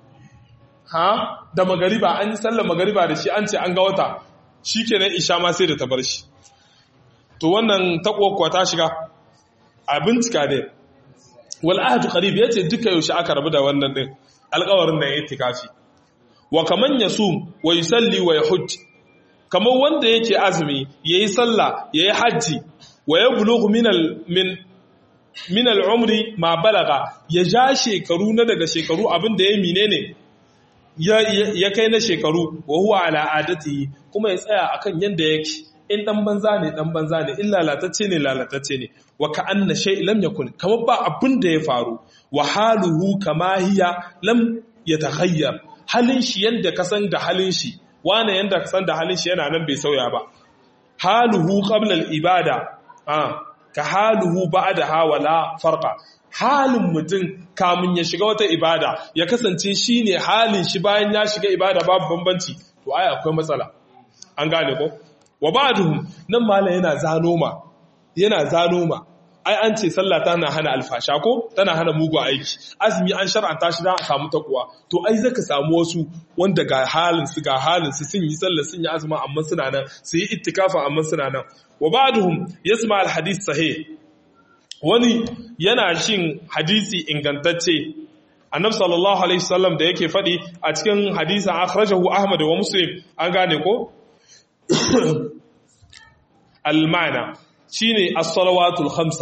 S1: ha da magariba an yi sallar magariba da shi an ce an ga wata shikenan isha ma sai da ta bar shi to wannan takwakwa ta shiga a bincika ne wal ahdu qarib yace duka yaushe aka rabu da wannan din alƙawarin da itikafi wa kaman yasum wa yusalli wa yahujj kamar wanda yake azumi yayi sallah yayi haji wa yablughu min al min min al'umri ma balaga ya ja shekaru na daga shekaru abin da ya mine ne ya kai na shekaru wa huwa al'adati kuma ya tsaya akan yadda yake in dan banza ne dan banza ne in lalatacce ne lalatacce ne wa ka anna shay lam yakun kamar ba abin da ya faru wa haluhu kama hiya lam yataghayyar halin shi yanda ka san da halin shi wane yanda ka san da halin shi yana nan bai sauya ba haluhu qabla al-ibada ah ka haluhu ba'daha wala farqa halin mutum kamun ya shiga wata ibada ya kasance shine halin shi bayan ya shiga ibada babu bambanci to ai akwai matsala an gane ko wa ba'duhum nan malam yana zano ma yana zano ma ai an ce sallah tana hana alfasha ko tana hana mugu aiki azumi an shar'anta shi dan a samu takwa to ai zaka samu wasu wanda ga halin su ga halin su sun yi sallah sun yi azumi amma suna nan su yi ittikafa amma suna nan wa ba'duhum yasma al hadith sahih wani yana shin hadisi ingantacce annabi sallallahu alaihi wasallam da yake faɗi a cikin hadisin akhrajahu ahmad wa muslim an gane ko almana shine as-salawatul khamsa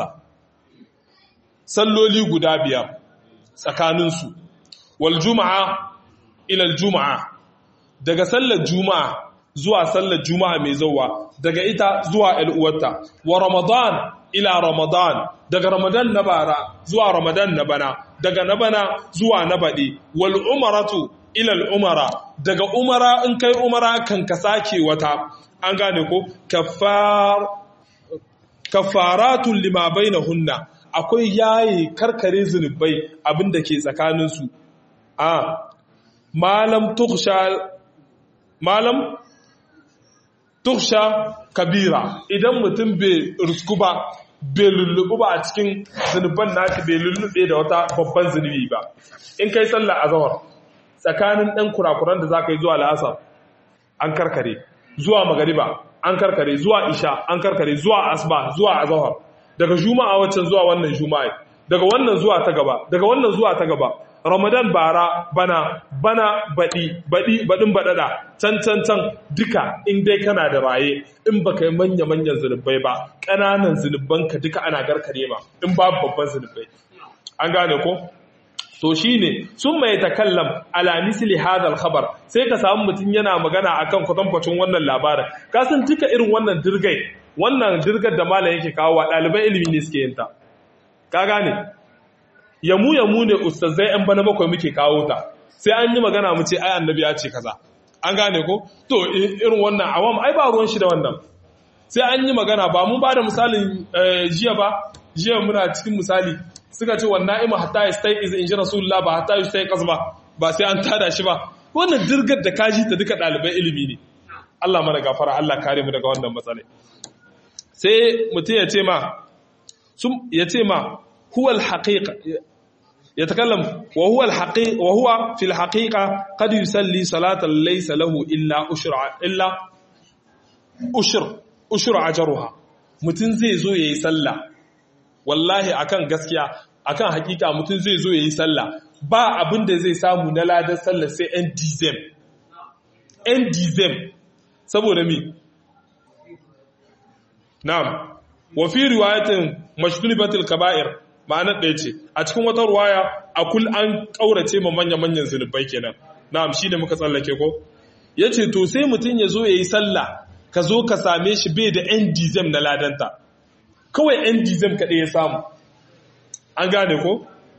S1: salloli guda biyar tsakanin su wal juma'a ila al juma'a daga sallar juma'a zuwa sallar juma'a mai zuwa daga ita zuwa al'uwarta wa ramadan ila ramadan daga ramadan na bara zuwa ramadan na bana daga na bana zuwa na baɗi wal umaratu ila al umara daga umara in kai umara kan ka sake wata an gane ko kafar kafaratun lima bainahunna akwai yayi karkare zunubai abinda ke tsakanin su a malam tukhsha malam tuksha kabira idan mutum bai rusku ba bai lullubu ba a cikin zunuban nashi bai lullube da wata babban zunubi ba in kai sallah azhar tsakanin ɗan kurakuran da zaka yi zuwa la'asar an karkare zuwa magariba an karkare zuwa isha an karkare zuwa asba zuwa azhar daga juma'a waccan zuwa wannan juma'a daga wannan zuwa ta gaba daga wannan zuwa ta gaba ramadan bara bana bana baɗi baɗi baɗin baɗaɗa can can can duka in dai kana da raye in baka yi manya manyan zunubai ba ƙananan zunubanka duka ana garkare ma in babu babban zunubai an gane ko to shine sun mai takallam ala misli hadal khabar sai ka samu mutum yana magana akan kwatankwacin wannan labarin ka san duka irin wannan dirgai wannan dirgar da malam yake kawo wa ɗaliban ilimi ne suke yin ta ka gane yamu yamu ne ustazai yan bana bakwai muke kawo ta sai an yi magana mu ce ai annabi ya ce kaza an gane ko to irin wannan awam ai ba ruwan shi da wannan sai an yi magana ba mun ba da misalin jiya ba jiya muna cikin misali suka ce wannan ima hatta ya stay is in ji rasulullah ba hatta ya stay ba ba sai an tada shi ba wannan dirgar da kaji ta duka ɗalibai ilimi ne Allah mana gafara Allah kare mu daga wannan matsala sai mutum ya ce ma ya ce ma huwa al-haqiqa يتكلم وهو الحقيقة وهو في الحقيقة قد يصلي صلاة ليس له إلا أشر إلا أشر أشر أجرها mutun zai zo yayi sallah wallahi akan gaskiya akan hakika mutun zai zo yayi sallah ba abin da zai samu na ladan sallah sai en dizem en dizem saboda mi na'am wa fi riwayatin mashtulibatil kaba'ir ma'anar ɗaya ce a cikin wata ruwaya a kul an ƙaurace ma manya-manyan zunubai kenan na'am shi da muka tsallake ko ya ce to sai mutum ya zo ya yi sallah ka zo ka same shi bai da yan dizem na ladanta kawai yan dizem kaɗai ya samu an gane ko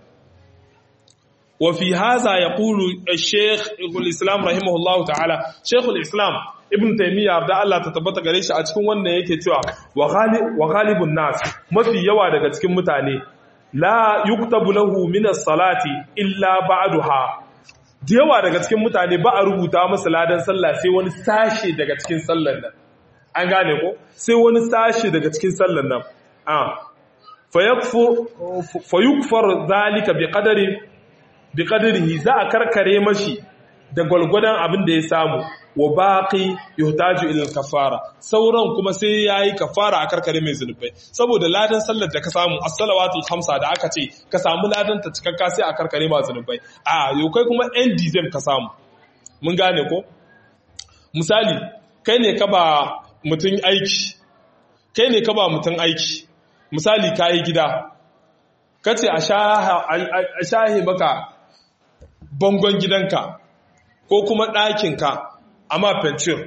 S1: wa fi haza ya ƙulu shekul islam rahimahullahu ta'ala shekul islam ibn taimiyya da Allah ta tabbata gare shi a cikin wannan yake cewa wa ghalibun nas mafi yawa daga cikin mutane la yuktabu lahu min as-salati illa ba'daha da yawa daga cikin mutane ba a rubuta masa ladan sallah sai wani sashe daga cikin sallar nan an gane ko sai wani sashe daga cikin sallar nan ah fa yakfur fa yukfar zalika bi qadari bi qadarihi za a karkare mashi da gwalgwadon abin da ya samu wa baqi yuhtaju ila kafara sauran kuma sai yayi kafara a karkare mai zunubai saboda ladan sallar da ka samu as-salawatul khamsa da aka ce ka samu ladan ta cikakka sai a karkare ma zunubai a yau kai kuma end dizem ka samu mun gane ko misali kai ne ka ba mutun aiki kai ne ka ba mutun aiki misali kai gida kace a shahi maka bangon gidanka ko kuma ɗakinka a ma fencir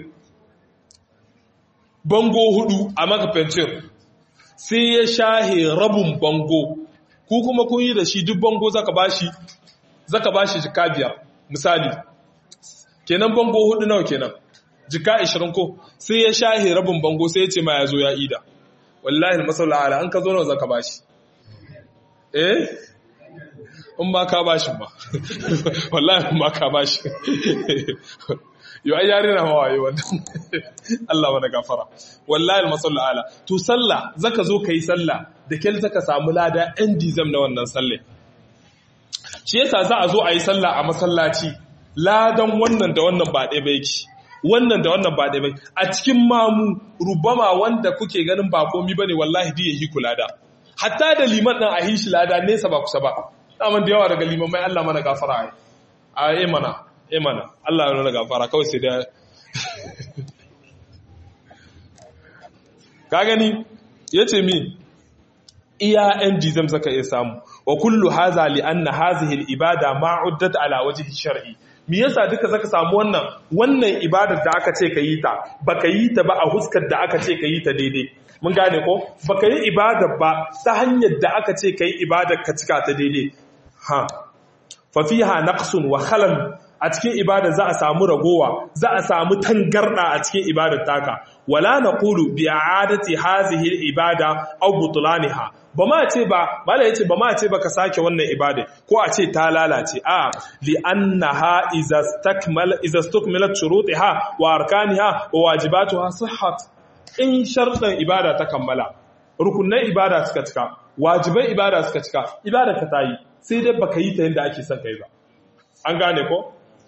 S1: bango hudu a maka fencir sai ya shahe rabin bango ku kuma kun yi da shi duk bango zaka bashi zaka bashi jika biyar misali kenan bango hudu nawa kenan jika 20 ko sai ya shahe rabin bango sai ya ce ma ya zo ya ida wallahi masala ala an ka zo nawa zaka bashi eh in ba ka bashi ba wallahi in ba ka bashi yau ai yare na hawaye wannan Allah mana gafara wallahi almasallu ala to sallah zaka zo kai sallah da kel zaka samu lada ɗan dizam na wannan sallah shi yasa za a zo a yi sallah a masallaci ladan wannan da wannan ba ɗaya ba yake wannan da wannan ba ɗaya ba a cikin mamu rubama wanda kuke ganin ba komi bane wallahi diya hi kula da hatta da liman ɗin a hishi lada nesa ba kusa ba daman da yawa daga liman mai Allah mana gafara a yi mana yi mana Allah ya mana gafara kawai sai da ka gani ya ce mi iya yan jizam zaka iya samu wa kullu haza li anna hazihi al-ibada ma uddat ala wajhi shar'i me yasa duka zaka samu wannan wannan ibadar da aka ce ka yi ta baka yi ta ba a huskar da aka ce ka yi ta daidai mun gane ko baka yi ibadar ba ta hanyar da aka ce ka yi ibadar ka cika ta daidai ha fa fiha naqsun wa khalal a cikin ibada za a samu ragowa za a samu tangarda a cikin ibadar taka wala naqulu bi i'adati hazihi al-ibada aw butlaniha ba ma ce ba mala yace ba ma ce ba ka sake wannan ibada ko a ce ta lalace a li annaha iza stakmal iza stukmilat shurutiha wa arkaniha wa wajibatuha sihhat in shartan ibada ta kammala rukunnan ibada suka cika wajibai ibada suka cika ibada ka tayi sai dai baka yi ta yanda ake son kai ba an gane ko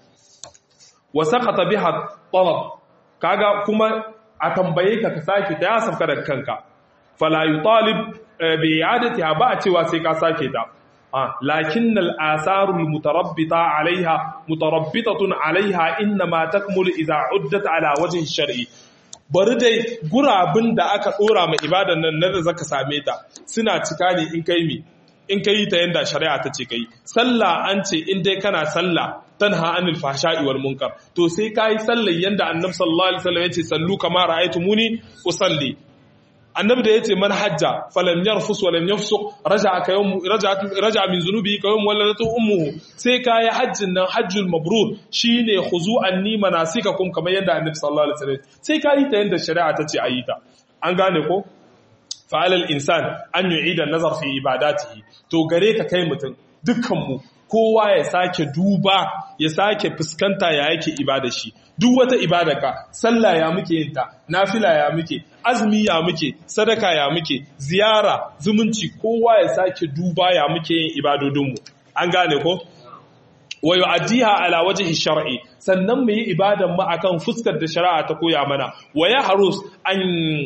S1: wa saqata biha talab kaga kuma a tambaye ka ka sake ta ya safka da kanka fala yutalib bi i'adatiha ba a cewa sai ka sake ta lakin al-atharu al-mutarabbita 'alayha mutarabbitatun 'alayha inma takmulu idha 'uddat 'ala wajhi shar'i bari dai gurabin da aka dora ma ibadan nan da zaka same ta suna cika ne in kai mi in kai ta yanda shari'a ta ce kai sallah an ce in dai kana sallah tanha anil fahsha'i wal munkar to sai kai sallar yanda annabi sallallahu alaihi wasallam yace sallu kama ra'aytumuni usalli annabi da yace man hajja falam yarfus walam yafsuq raja'a ka yawm raja'a min zunubi ka yawm waladatu ummuhu sai kai hajjin nan hajjul mabrur shine khuzu anni manasikakum kamar yanda annabi sallallahu alaihi wasallam sai kai ta yanda shari'a ta ce ayi ta an gane ko fa'alal insan an yu'ida nazar fi ibadatihi to gare ka kai mutum dukkan mu kowa ya sake duba ya sake fuskanta ya yake ibada shi duk wata ibada ka sallah ya muke yin ta nafila ya muke azumi ya muke sadaka ya muke ziyara zumunci kowa ya sake duba ya muke yin ibadodinmu an gane ko wa yu'addiha ala wajhi shar'i sannan mu yi ibadan mu akan fuskar da shari'a ta koya mana wa ya harus an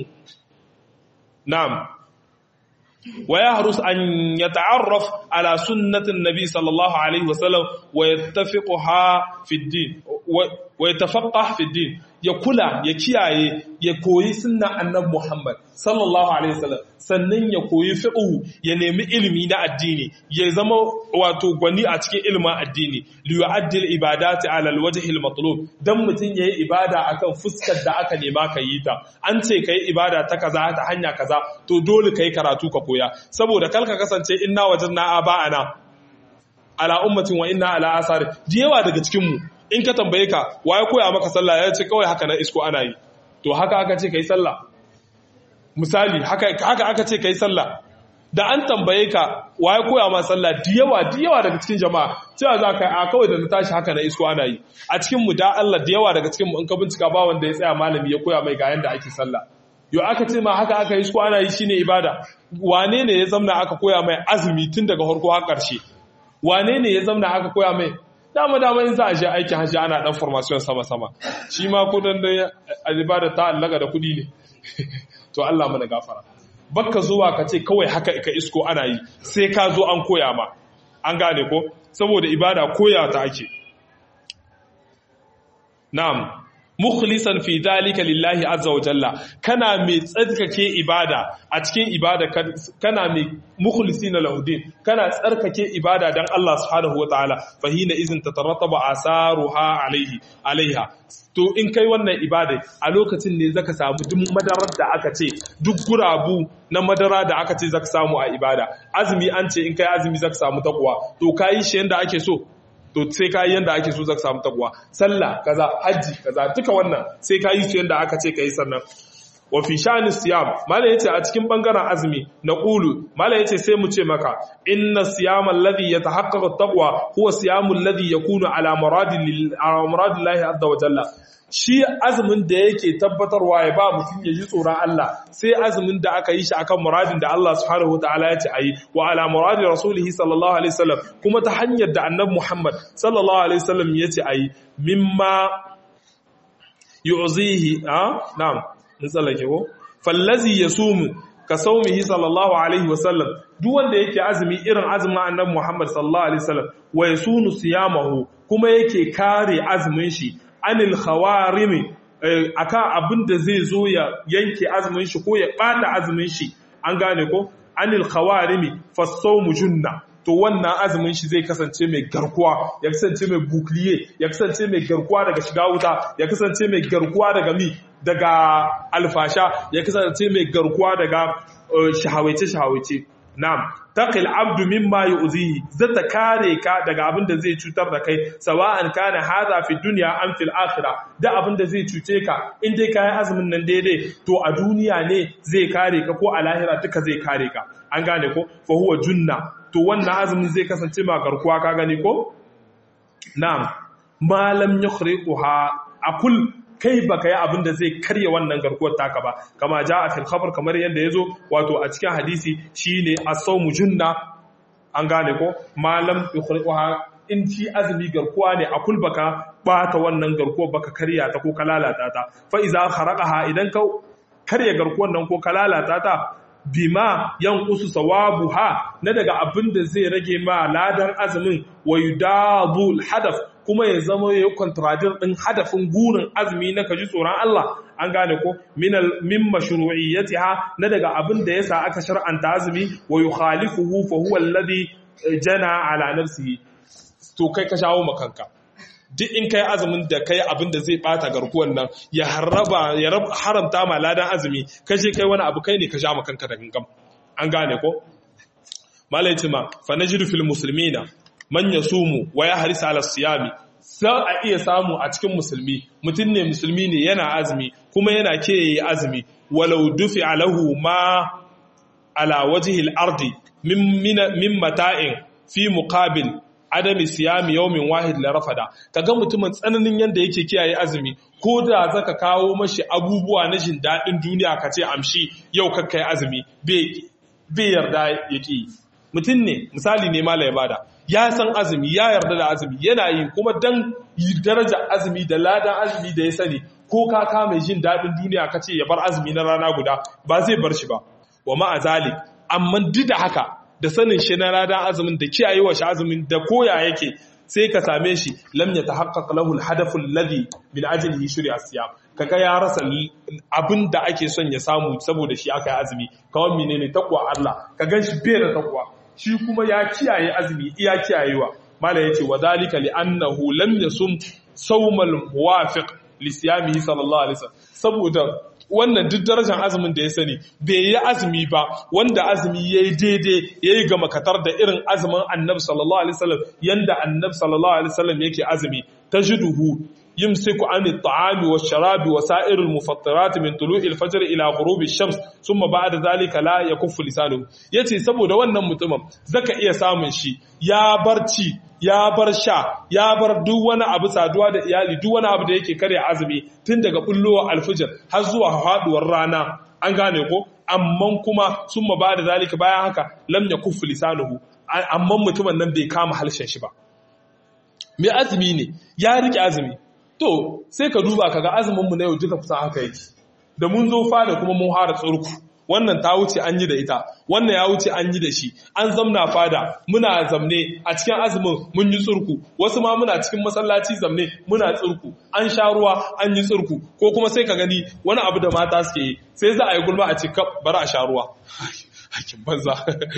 S1: na'am ويحرص أن يتعرف على سنة النبي صلى الله عليه وسلم ويتفقها في الدين ويتفقه في الدين يقول يكياي يكوي سنة النبي محمد صلى الله عليه وسلم sannan ya koyi fiqhu ya nemi ilimi na addini ya zama wato gwani a cikin ilimin addini li yu'addil ibadati ala alwajhi almatlub dan mutun yayi ibada akan fuskar da aka nema ka yi ta an ce kai ibada ta kaza ta hanya kaza to dole kai karatu ka koya saboda kalka kasance inna wajadna aba'ana ala ummatin wa inna ala asari diyawa daga cikin mu in ka tambaye ka waye koya maka sallah ya ce kawai haka na isko ana yi to haka aka ce kai sallah misali haka aka ce kai sallah da an tambaye ka waye koya ma sallah diyawa diyawa daga cikin jama'a cewa za ka a kawai da na tashi haka na isko ana yi a cikin mu da Allah diyawa daga cikin mu in ka bincika ba wanda ya tsaya malami ya koya mai ga yanda ake sallah yo aka ce ma haka aka yi isko ana yi shine ibada wane ne ya zamna aka koya mai azumi tun daga farko har ƙarshe wane ne ya zamna aka koya mai dama dama in za a je aikin hajji ana dan formation sama sama shi ma kudin da ibada ta allaka da kudi ne to Allah mana gafara bakka zuwa ka ce kawai haka ka isko ana yi sai ka zo an koya ma an gane ko saboda ibada koya ta ake na'am mukhlisan fi dhalika lillahi azza wa jalla kana mai tsarkake ibada a cikin ibada kana mai mukhlisina lahu din kana tsarkake ibada dan Allah subhanahu wataala fa hina izin tatarattaba asaruha alaihi alaiha to in kai wannan ibada a lokacin ne zaka samu duk madarar da aka ce duk gurabu na madara da aka ce zaka samu a ibada azumi an ce in kai azumi zaka samu takwa to kai shi yanda ake so to sai ka yi yadda ake so zaka samu takwa sallah kaza hajji kaza duka wannan sai ka yi su yadda aka ce ka yi sannan wa fi sha'ani siyam malai yace a cikin bangaren azumi na qulu malai yace sai mu ce maka inna siyama alladhi yatahaqqaqu at-taqwa huwa siyamu alladhi yakunu ala muradin ala muradillahi azza wa jalla shi azumin da yake tabbatarwa ya ba mutum ya ji tsoron Allah sai azumin da aka yi shi akan muradin da Allah subhanahu wataala ya ce ayi wa ala muradi rasulihi sallallahu alaihi wasallam kuma ta hanyar da annabi Muhammad sallallahu alaihi wasallam ya ce ayi mimma yu'zihi a na'am mun tsallake ko fallazi yasumu ka saumihi sallallahu alaihi wasallam duk wanda yake azumi irin azumin annabi Muhammad sallallahu alaihi wasallam wa yasunu siyamahu kuma yake kare azumin shi anil khawarimi akan abin da zai zo ya yanke azumin shi ko ya bata azumin shi an gane ko anil khawarimi fasawmu junna to wannan azumin shi zai kasance mai garkuwa ya kasance mai bukliye ya kasance mai garkuwa daga shiga wuta ya kasance mai garkuwa daga mi daga alfasha ya kasance mai garkuwa daga shahawaice shahawaice na'am taqil abdu mimma yu'zihi zata kare ka daga abin da zai cutar da kai sawa'an kana hadha fi dunya am fil akhirah da abin da zai cuce ka in dai kai azumin nan daidai to a duniya ne zai kare ka ko a lahira duka zai kare ka an gane ko fa huwa junna to wannan azumin zai kasance ma garkuwa ka gani ko na'am malam yukhriquha akul kai baka yi abin da zai karya wannan garkuwar taka ba kama ja a filkafar kamar yadda ya zo wato a cikin hadisi shine as-sawmu junna an gane ko malam yukhriquha in ci azumi garkuwa ne a kul baka bata wannan garkuwar baka karya ta ko ka lalata ta fa iza kharaqaha idan ka karya garkuwar nan ko ka lalata ta bima yan usu sawabuha na daga abin da zai rage ma ladan azumin wa yudabul hadaf kuma ya zama ya kontradir din hadafin gurin azumi na kaji tsoron Allah an gane ko minal min mashru'iyyatiha na daga abin da yasa aka shar'anta azumi wa yukhalifuhu fa huwa alladhi jana ala nafsihi to kai ka shawo makanka duk in kai azumin da kai abin da zai bata garkuwan nan ya haraba ya haramta ma ladan azumi kaje kai wani abu kai ne ka sha makanka da gangam an gane ko malai ma fa najidu fil muslimina man yasumu wa yahris ala siyami sai a iya samu a cikin musulmi mutum ne musulmi ne yana azumi kuma yana ke yi azumi walau dufi alahu ma ala wajhi al-ardi min min mata'in fi muqabil adami siyami yawmin wahid la rafada kaga mutumin tsananin yanda yake kiyaye azumi ko da zaka kawo mashi abubuwa na jin dadin duniya ka ce amshi yau kakkai azumi bai yarda yake mutum ne misali ne mala ya bada ya san azumi ya yarda da azumi yana yi kuma dan daraja azumi da ladan azumi da ya sani ko ka kama jin dadin duniya ka ce ya bar azumi na rana guda ba zai bar shi ba wa ma'a zalik amma duk da haka da sanin shi na ladan azumin da kiyaye wa shi azumin da koya yake sai ka same shi lam ya tahaqqaq lahu al-hadafu alladhi min ajlihi shuri'a siyam kaga ya rasa abin da ake son ya samu saboda shi aka yi azumi kawai menene takwa Allah ka ganshi bai da takwa shi kuma ya kiyaye azumi iya kiyayewa mala yace wa dalika li annahu lam yasum sawmal muwafiq li siyamihi sallallahu alaihi wasallam saboda wannan duk darajar azumin da ya sani bai yi azumi ba wanda azumi ya yi daidai ya yi gama katar da irin azumin annabi sallallahu alaihi wasallam yanda annabi sallallahu alaihi wasallam yake azumi ta jiduhu يمسك عن الطعام والشراب وسائر المفطرات من طلوع الفجر إلى غروب الشمس ثم بعد ذلك لا يكف لسانه yace saboda wannan mutumin zaka iya samun shi ya bar ci ya bar sha ya bar duk wani abu saduwa da iyali duk wani abu da yake karya azumi tun daga bullowa alfijir har zuwa faduwar rana an gane ko amma kuma summa ba da zalika bayan haka lam yakuffu lisanuhu amma mutumin nan bai kama halshen shi ba mai azumi ne ya rike azumi to sai ka duba kaga azuminmu na yau duka kusan haka yake da mun zo fada kuma mun hara tsurku wannan ta wuce an yi da ita wannan ya wuce an yi da shi an zamna fada muna zamne a cikin azumin mun yi tsurku wasu ma muna cikin masallaci zamne muna tsurku an sha ruwa an yi tsurku ko kuma sai ka gani wani abu da mata suke yi sai za a yi gulma a ce kap bari a sha ruwa hakin banza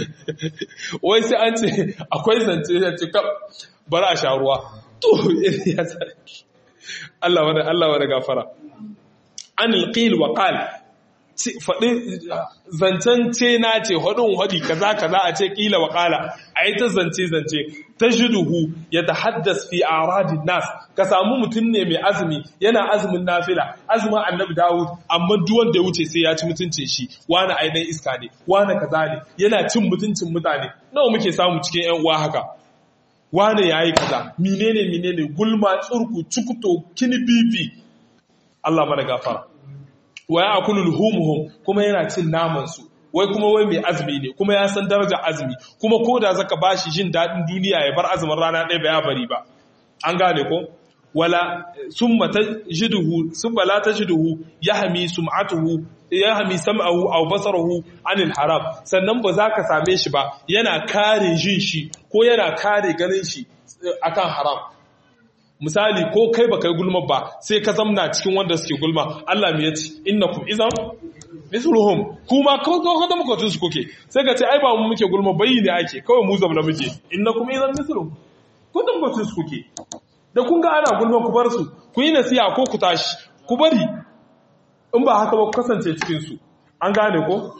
S1: wai sai an ce akwai zance ya ce kap bari a sha ruwa to ya sarki Allah wani Allah wani gafara an alqil wa qal faɗi zancen ce na ce haɗin haɗi kaza kaza a ce ƙila wa ƙala a yi ta zance zance ta shiduhu ya ta haddas fi aradin nas ka samu mutum ne mai azumi yana azumin nafila azumin annabi dawud amma duk wanda ya wuce sai ya ci mutuncin shi wani ainihin iska ne wani kaza ne yana cin mutuncin mutane nawa muke samu cikin yan uwa haka wane ya yi kaza menene menene gulma tsurku cukuto kini bibi Allah mana gafara wa ya akulu luhumuhum kuma yana cin naman su wai kuma wai mai azumi ne kuma ya san daraja azumi kuma ko da zaka bashi jin dadin duniya ya bar azumin rana ɗaya ba ya bari ba an gane ko wala summa tajiduhu summa la tajiduhu yahmi sum'atuhu yahmi sam'ahu aw basarahu anil haram sannan ba za ka same shi ba yana kare jin shi ko yana kare ganin shi akan haram misali ko kai ba kai gulma ba sai ka zamna cikin wanda suke gulma Allah me yace innakum idan misluhum kuma ko ko da muka su kuke sai ka ce ai ba mu muke gulma bayi ne ake kawai mu zamna muke innakum idan misluhum ko da muka su kuke da kun ga ana gulma ku bar su ku yi nasiha ko ku tashi ku bari in ba haka ba ku kasance cikin su an gane ko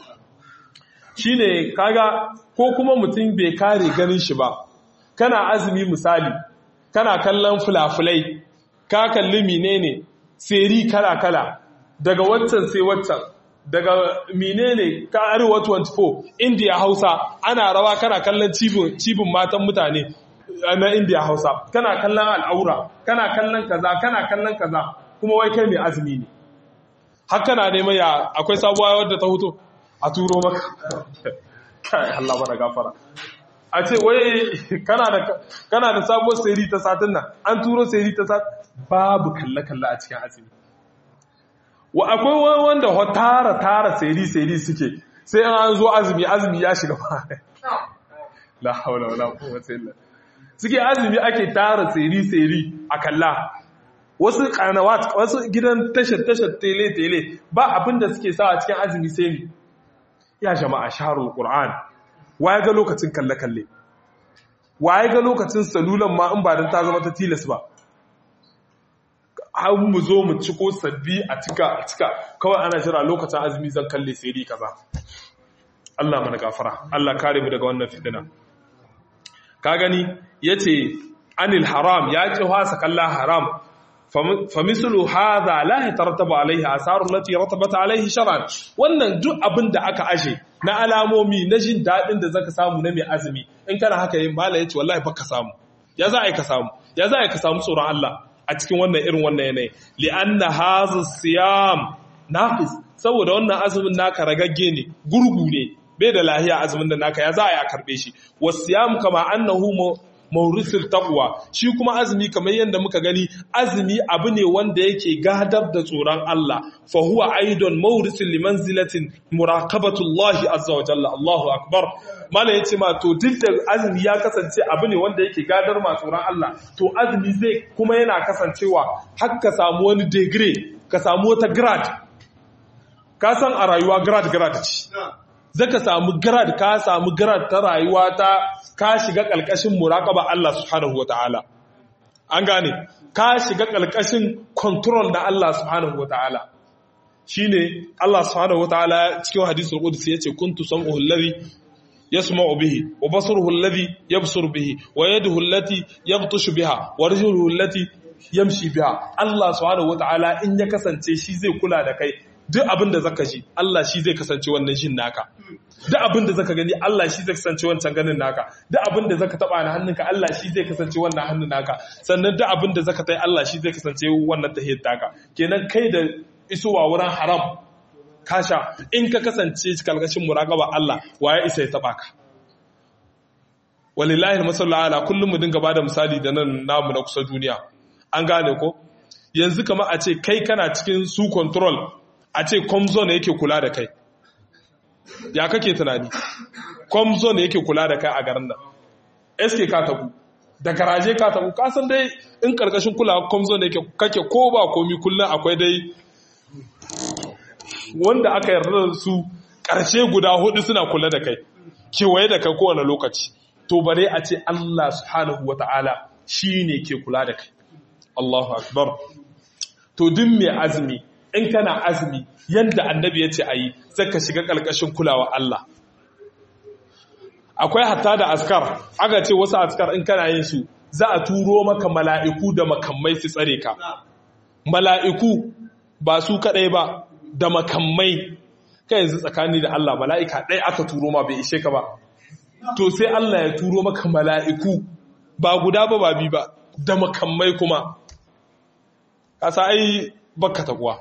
S1: shine kaga ko kuma mutum bai kare ganin shi ba kana azumi misali kana kallon fulafulai ka kalli menene seri kala-kala daga waccan sai waccan daga menene ka arewa 24 india hausa ana rawa kana kallon cibin matan mutane na india hausa kana kallon al'aura kana kallon kaza kana kallon kaza kuma wai kai mai azumi ne haka na neman ya akwai sabuwa wadda ta hutu a turo maka kai Allah mana gafara a ce wai kana da sabuwar seri ta satin nan an turo seri ta satin babu kalle-kalle a cikin azumi wa akwai wanda ho tara tara seri seri suke sai an zo azumi azumi ya shiga ba la haula wala quwwata illa suke azumi ake tara seri seri a kalla wasu kanawat wasu gidan tashar tashar tele tele ba abinda suke sa a cikin azumi sai ni ya jama'a shaharul qur'an waye ga lokacin kalle-kalle waye ga lokacin salulan ma in ba don ta zama ta tilas ba an mu zo mu ciko sabbi a cika a cika kawai ana jira lokacin azumi zan kalle sai dai kaza Allah mana gafara Allah kare mu daga wannan fitina ka gani yace anil haram ya ce wasa kalla haram famisulu hadha la yatarattabu alaihi asaru lati ratabat alaihi shar'an wannan duk abin da aka ashe na alamomi na jin dadin da zaka samu na mai azumi in kana haka yin mala yace wallahi baka samu ya za ai ka samu ya za ai ka samu tsoron Allah a cikin wannan irin wannan yanayi li'anna hadha siyam nafis saboda wannan azumin naka ragagge ne gurgu ne bai da lahiya azumin da naka ya za a yi a karbe shi wasiyam kama annahu maurisul taqwa shi kuma azumi kamar yadda muka gani azumi abu ne wanda yake gadar da tsoron Allah fa huwa aidan maurisul limanzilatin muraqabatullahi azza wa jalla Allahu akbar mala yace ma to duk da azumi ya kasance abu ne wanda yake gadar ma tsoron Allah to azumi zai kuma yana kasancewa har ka samu wani degree ka samu wata grad ka san a rayuwa grad grad ce zaka samu grad ka samu grad ta rayuwa ta ka shiga ƙalƙashin muraƙaba Allah subhanahu wataala an gane ka shiga ƙalƙashin control na Allah subhanahu wataala shine Allah subhanahu wataala cikin hadisul qudsi yace kuntu sam'uhu alladhi yasma'u bihi wa basaruhu alladhi yabsuru bihi wa yaduhu allati yabtashu biha wa rijluhu allati yamshi biha Allah subhanahu wataala in ya kasance shi zai kula da kai duk abin da zaka ji Allah shi zai kasance wannan jin naka duk abin da zaka gani Allah shi zai kasance wancan ganin naka duk abin da zaka taba na hannunka Allah shi zai kasance wannan hannun naka sannan duk abin da zaka tai Allah shi zai kasance wannan tahiyar taka kenan kai da isowa wurin haram kasha in ka kasance kalkashin muraqaba Allah waye isa ya taba ka walillahi almasallu ala kullum mu dinga bada misali da nan namu na kusa duniya an gane ko yanzu kamar a ce kai kana cikin su control a ce comzone yake kula da kai ya kake tunani comzone yake kula da kai a garin nan sk ka tabu da garaje ka tabu kasan dai in karkashin kula comzone yake kake ko ba komi kullum akwai dai wanda aka yarda da su karshe guda hudu suna kula da kai kewaye da kai kowane lokaci to bare a ce Allah subhanahu wata'ala shi ne ke kula da kai Allahu akbar to duk mai azumi in kana azumi yanda annabi ya ce a yi zaka shiga ƙarƙashin kulawa Allah akwai hatta da askar aka ce wasu askar in kana yin su za a turo maka mala'iku da makamai su tsare ka mala'iku ba su kaɗai ba da makamai ka yanzu tsakani da Allah mala'ika ɗaya aka turo ma bai ishe ka ba to sai Allah ya turo maka mala'iku ba guda ba ba bi ba da makamai kuma kasa ai baka takuwa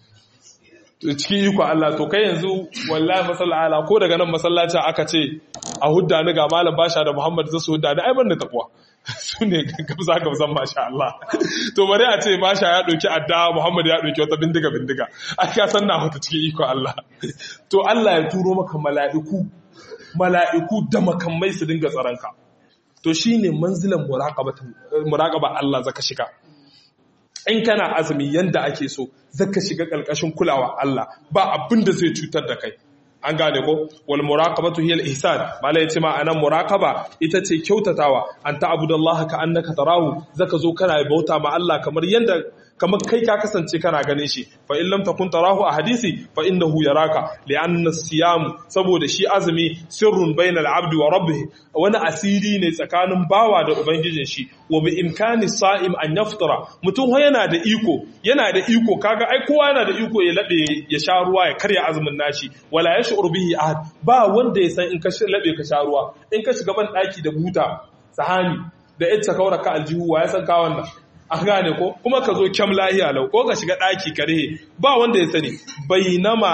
S1: cikin iko Allah to kai yanzu wallahi masallala ko daga nan masallacin aka ce a hudda ni ga malam basha da Muhammad zasu hudda ni ai ban da takuwa su ne gabza gabzan masha Allah to bari a ce basha ya ɗauki adda Muhammad ya ɗauki wata bindiga bindiga ai ka san na hota cikin iko Allah to Allah ya turo maka mala'iku mala'iku da makamai su dinga tsaranka to shine manzilan muraqaba Allah zaka shiga in kana azumi yanda ake so zaka shiga ƙarƙashin kulawa Allah ba abin da zai cutar da kai an gane ko wal muraqabatu hiya al ihsan mala yace ma anan muraqaba ita ce kyautatawa an ta'budallaha ka annaka tarahu zaka zo kana bauta ma Allah kamar yanda kamar kai ka kasance kana ganin shi fa in lam takun tarahu a hadisi fa innahu yaraka li'anna siyam saboda shi azumi sirrun bainal abdi wa rabbih wani asiri ne tsakanin bawa da ubangijin shi wa bi imkani sa'im an yaftara mutum yana da iko yana da iko kaga ai kowa yana da iko ya labe ya sha ruwa ya karya azumin nashi wala yash'ur bihi ahad ba wanda ya san in ka labe ka sha ruwa in ka shiga ban daki da buta sahani da ita kaura ka aljihu wa ya san ka wannan an gane ko kuma ka zo kyam lahiya lau ko ka shiga ɗaki kare ba wanda ya sani bainama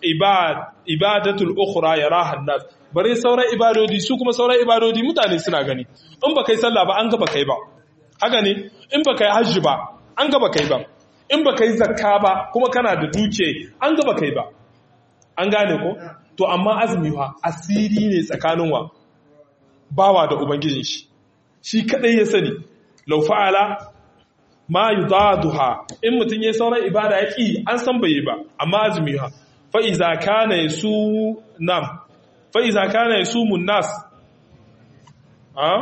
S1: ibadatul ukhra yaraha nas bare sauran ibadodi su kuma sauran ibadodi mutane suna gani in ba kai sallah ba an ga ba kai ba haka ne in ba kai hajji ba an ga ba kai ba in ba kai zakka ba kuma kana da duke an ga ba kai ba an gane ko to amma azumi fa asiri ne tsakanin wa bawa da ubangijin shi shi kadai ya sani law fa'ala ma yudaduha in mutun yayin sauran ibada ya ki an san bai ba amma azumi ha fa iza kana yasu nam fa iza kana yasumu nas ha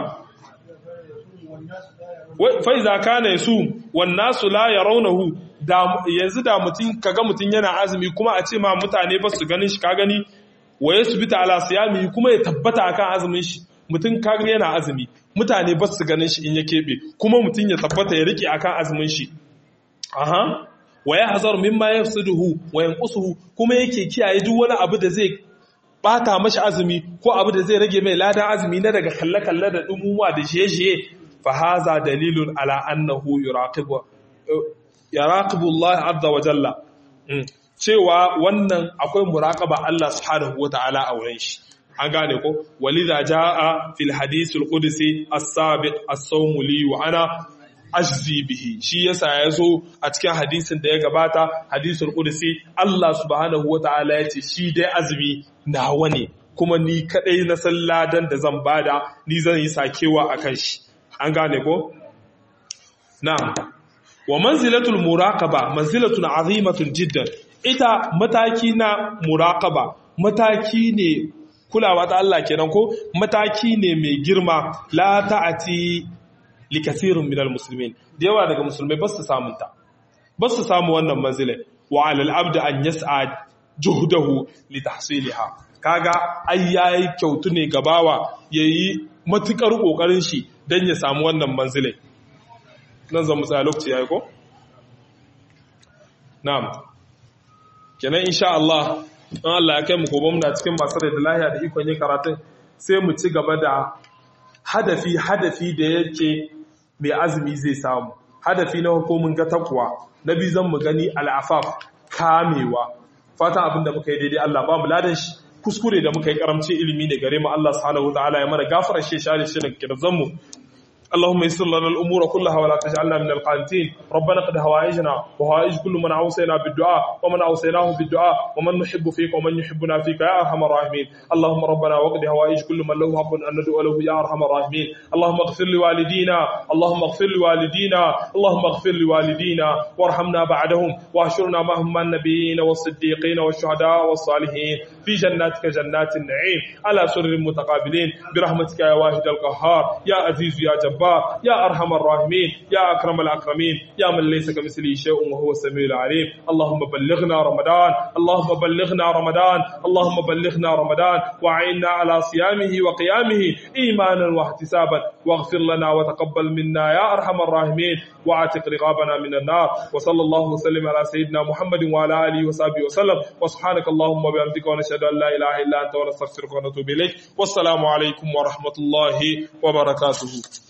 S1: fa iza kana yasum wan nasu la yarawnahu da yanzu da mutun kaga mutun yana azumi kuma a ce ma mutane ba su ganin shi ka gani wa yasbita ala siyami kuma ya tabbata akan azumin shi mutum kaga yana azumi mutane ba su ganin shi in ya keɓe kuma mutum ya tabbata ya rike akan azumin shi aha wa ya hazar mimma yafsiduhu wa yanqusuhu kuma yake kiyaye duk wani abu da zai bata mashi azumi ko abu da zai rage mai ladan azumi na daga kalle kalle da dumumuwa da shiye-shiye fa haza dalilun ala annahu yuraqibu yaraqibu Allah azza wa jalla cewa wannan akwai muraqaba Allah subhanahu wa ta'ala a wurin shi an gane ko walidha jaa fil hadith al qudsi as-sabiq as-sawm li wa ana ajzi bihi shi yasa yazo a cikin hadisin da ya gabata hadisul qudsi Allah subhanahu wataala yace shi dai azumi nawa ne kuma ni kadai na salladan da zan bada ni zan yi sakewa akan shi an gane ko na'am wa manzilatul muraqaba manzilatun azimatun jiddan ita mataki na muraqaba mataki ne kulawa ta Allah kenan ko mataki ne mai girma la ta'ati li kathirun minal muslimin da yawa daga musulmai ba su samun ta ba su samu wannan manzila wa 'ala al-abd an yas'a juhdahu li tahsilha kaga ai yayi kyautu ne gabawa yayi matukar kokarin shi dan ya samu wannan manzilai nan zan mutsaya lokaci yayi ko na'am kenan insha Allah in Allah ya kai mu gobe muna cikin masu rai da lahiya da ikon yin karatun sai mu ci gaba da hadafi hadafi da yake mai azumi zai samu hadafi na hukumin ga takwa na biyu zan mu gani al'afaf kamewa fatan abin da muka yi daidai Allah ba mu ladan shi kuskure da muka yi karamci ilimi ne gare mu Allah subhanahu wa ta'ala ya mana gafara shi share shi daga kirzan mu اللهم يسر لنا الأمور كلها ولا تجعلنا من القانتين ربنا قد هوائجنا وهوائج كل من أوصينا بالدعاء ومن أوصيناه بالدعاء ومن نحب فيك ومن يحبنا فيك يا أرحم الراحمين اللهم ربنا وقد هوائج كل من له حق أن ندعو له يا أرحم الراحمين اللهم اغفر لوالدينا اللهم اغفر لوالدينا اللهم اغفر لوالدينا وارحمنا بعدهم واحشرنا معهم مع النبيين والصديقين والشهداء والصالحين في جناتك جنات النعيم على سرر متقابلين برحمتك يا واحد القهار يا عزيز يا جبار جبار يا أرحم الراحمين يا أكرم الأكرمين يا من ليس كمثله شيء وهو السميع العليم اللهم بلغنا رمضان اللهم بلغنا رمضان اللهم بلغنا رمضان وعنا على صيامه وقيامه إيمانا واحتسابا واغفر لنا وتقبل منا يا أرحم الراحمين واعتق رقابنا من النار وصلى الله وسلم على سيدنا محمد وعلى آله وصحبه وسلم وسبحانك اللهم وبحمدك ونشهد أن لا إله إلا أنت ونستغفرك ونتوب إليك والسلام عليكم ورحمة الله وبركاته